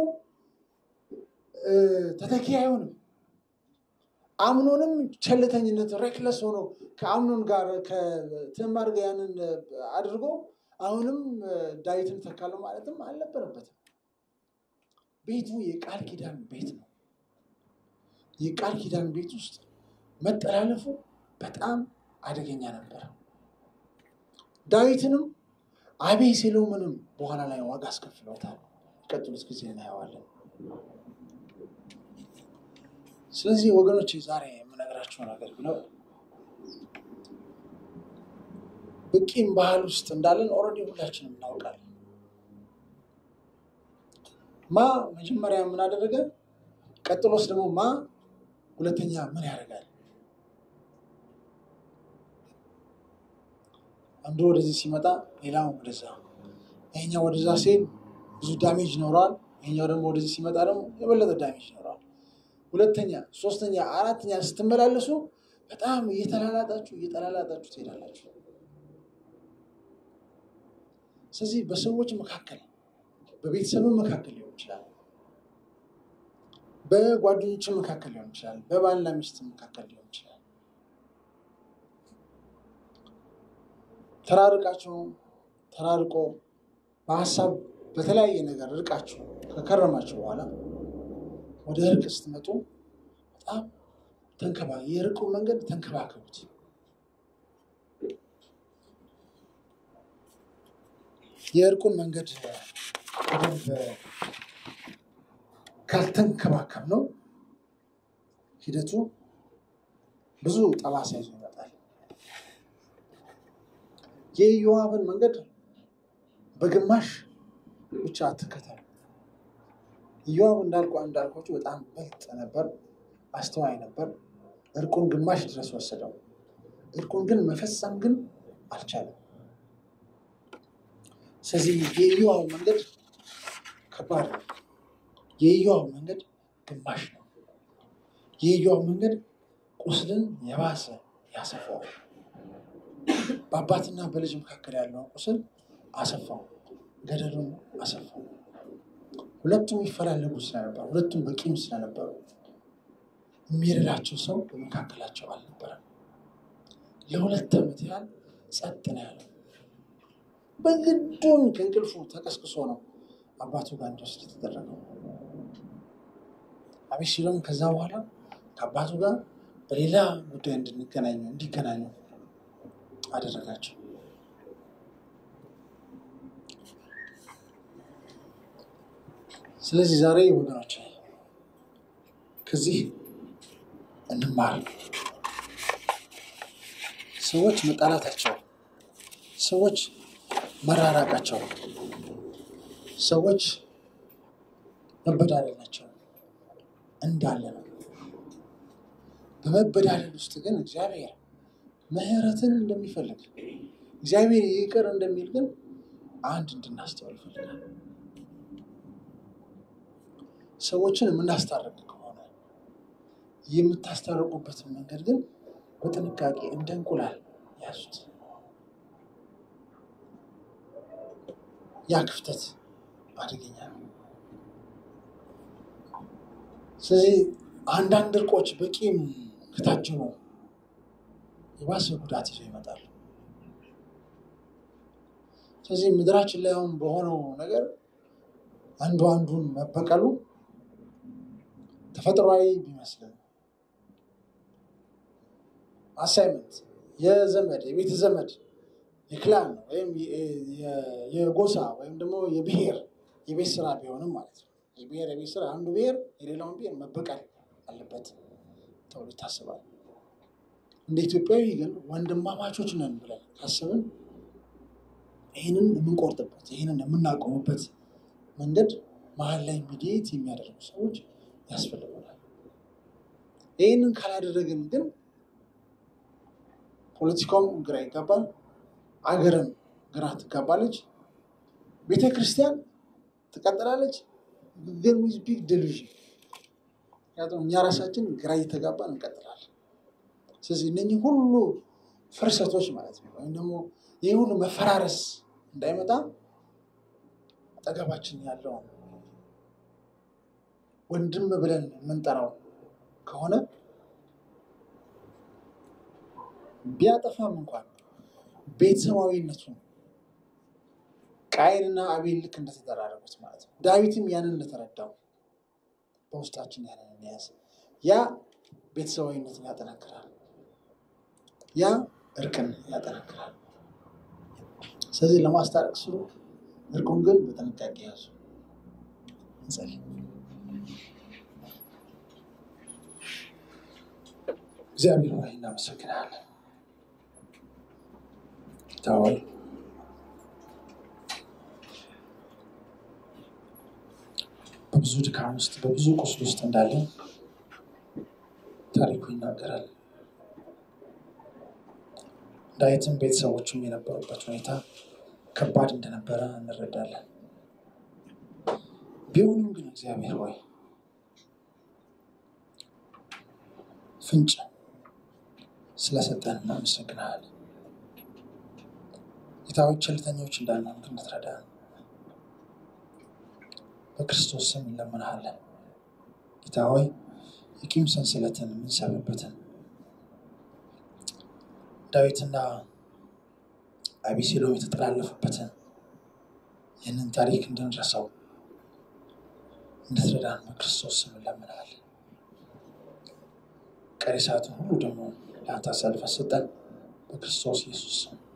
ተተኪ አይሆንም። አምኖንም ቸልተኝነት ሬክለስ ሆኖ ከአምኖን ጋር ከትዕማር ጋር ያንን አድርጎ አሁንም ዳዊትን ተካለው ማለትም አልነበረበትም። ቤቱ የቃል ኪዳን ቤት ነው። የቃል ኪዳን ቤት ውስጥ መጠላለፉ በጣም አደገኛ ነበር። ዳዊትንም አቤሴሎምንም በኋላ ላይ ዋጋ አስከፍለውታል። ቀጥሉት ጊዜ እናየዋለን። ስለዚህ ወገኖች ዛሬ የምነግራቸው ነገር ብለው በቂም ባህል ውስጥ እንዳለን ኦልሬዲ ሁላችንም እናውቃለን። ማ መጀመሪያ ምን አደረገ? ቀጥሎስ ደግሞ ማ ሁለተኛ ምን ያደርጋል? አንዱ ወደዚህ ሲመጣ ሌላው ወደዛ፣ ይሄኛው ወደዛ ሲሄድ ብዙ ዳሜጅ ይኖረዋል። ይሄኛው ደግሞ ወደዚህ ሲመጣ ደግሞ የበለጠ ዳሜጅ ይኖረዋል። ሁለተኛ፣ ሶስተኛ፣ አራተኛ ስትመላለሱ በጣም እየተላላጣችሁ እየተላላጣችሁ ትሄዳላችሁ። ስለዚህ በሰዎች መካከል በቤተሰብም መካከል ሊሆን ይችላል፣ በጓደኞችም መካከል ሊሆን ይችላል፣ በባልና ሚስት መካከል ሊሆን ይችላል። ተራርቃችሁ ተራርቆ በሀሳብ በተለያየ ነገር ርቃችሁ ከከረማችሁ በኋላ ወደ እርቅ ስትመጡ በጣም ተንከባ የርቁ መንገድ ተንከባከቡት። የእርቁን መንገድ በደንብ ካልተንከባከብ ነው ሂደቱ ብዙ ጠባሳ ይዞ ይመጣል። የኢዮአብን መንገድ በግማሽ ብቻ አትከተሉ። ኢዮአብ እንዳልኩ እንዳልኳችሁ በጣም በልጥ ነበር፣ አስተዋይ ነበር። እርቁን ግማሽ ድረስ ወሰደው። እርቁን ግን መፈጸም ግን አልቻለም። ስለዚህ የኢዮአብ መንገድ ከባድ ነው። የኢዮአብ መንገድ ግማሽ ነው። የኢዮአብ መንገድ ቁስልን የባሰ ያሰፋዋል። በአባትና በልጅ መካከል ያለውን ቁስል አሰፋው፣ ገደሉን አሰፋው። ሁለቱም ይፈላለጉ ስለነበሩ፣ ሁለቱም በቂም ስለነበሩ የሚረዳቸው ሰው በመካከላቸው አልነበረም። ለሁለት ዓመት ያህል ጸጥ ነው ያለው። በግዱን ከእንቅልፉ ተቀስቅሶ ነው አባቱ ጋር እንዲወስድ የተደረገው። አቤሴሎም ከዛ በኋላ ከአባቱ ጋር በሌላ ጉዳይ እንድንገናኙ እንዲገናኙ አደረጋቸው። ስለዚህ ዛሬ ወገኖች ከዚህ እንማር። ሰዎች መጣላታቸው፣ ሰዎች መራራቃቸው፣ ሰዎች መበዳደላቸው እንዳለ ነው። በመበዳደል ውስጥ ግን እግዚአብሔር ምሕረትን እንደሚፈልግ እግዚአብሔር ይቅር እንደሚል ግን አንድ እንድናስተውል ይፈልጋል። ሰዎችን የምናስታርቅ ከሆነ የምታስታርቁበትን መንገድ ግን በጥንቃቄ እንደ እንቁላል ያዙት። ያ ክፍተት አደገኛ ነው። ስለዚህ አንዳንድ እርቆች በቂም ከታጀቡ የባሰ ጉዳት ይዘው ይመጣሉ። ስለዚህ ምድራችን ላይ አሁን በሆነው ነገር አንዱ አንዱን መበቀሉ ተፈጥሯዊ ቢመስልም አሳይመንት የዘመድ የቤተ ዘመድ የክላን ወይም የጎሳ ወይም ደግሞ የብሔር የቤት ስራ ቢሆንም ማለት ነው። የብሔር የቤት ስራ አንዱ ብሔር የሌላውን ብሔር መበቀል አለበት ተብሎ ይታስባል። እንደ ኢትዮጵያዊ ግን ወንድማማቾች ነን ብለን ካስብን ይህንን የምንቆርጥበት ይህንን የምናቆምበት መንገድ መሀል ላይ ሚዲየት የሚያደርጉ ሰዎች ያስፈልጉናል። ይህንን ካላደረግን ግን ፖለቲካውም ግራ ይጋባል፣ አገርም ግራ ትጋባለች፣ ቤተ ክርስቲያን ትቀጥላለች። ግን ዊዝ ቢግ ዴሉዥን ምክንያቱም እኛ ራሳችን ግራ እየተጋባን እንቀጥላለን። ስለዚህ እነኚህ ሁሉ ፍርሰቶች ማለት ነው ወይም ደግሞ ይህ ሁሉ መፈራረስ እንዳይመጣ አጠገባችን ያለውን ወንድም ብለን የምንጠራው ከሆነ ቢያጠፋም እንኳን ቤተሰባዊነቱን ቃየንና አቤል ልክ እንደተደራረጉት ማለት ነው። ዳዊትም ያንን እንደተረዳው በውስጣችን ያንን እንያዝ። ያ ቤተሰባዊነትን ያጠናክራል። ያ እርቅን ያጠናክራል። ስለዚህ ለማስታረቅ ስሉ እርቁን ግን በጥንቃቄ ያዙ። እንጸልይ። እግዚአብሔር ሆይ እናመሰግናለን። ጌታ ሆይ በብዙ ድካም ውስጥ በብዙ ቁስል ውስጥ እንዳለን ታሪኩ ይናገራል። ዳዊትም ቤተሰቦቹም የነበሩበት ሁኔታ ከባድ እንደነበረ እንረዳለን። ቢሆንም ግን እግዚአብሔር ሆይ ፍንጭ ስለሰጠን እናመሰግናለን። ጌታዎች ቸልተኞች እንዳንሆን ግን እንድትረዳን በክርስቶስ ስም እንለምንሃለን። ጌታ ሆይ የቂም ሰንሰለትን የምንሰብርበትን ዳዊትና አቤሴሎም የተጠላለፉበትን ይህንን ታሪክ እንድንረሳው እንድትረዳን በክርስቶስ ስም እንለምንሃለን። ቀሪ ሰዓትን ሁሉ ደግሞ ለአንተ አሳልፈን ሰጠን። በክርስቶስ ኢየሱስ ስም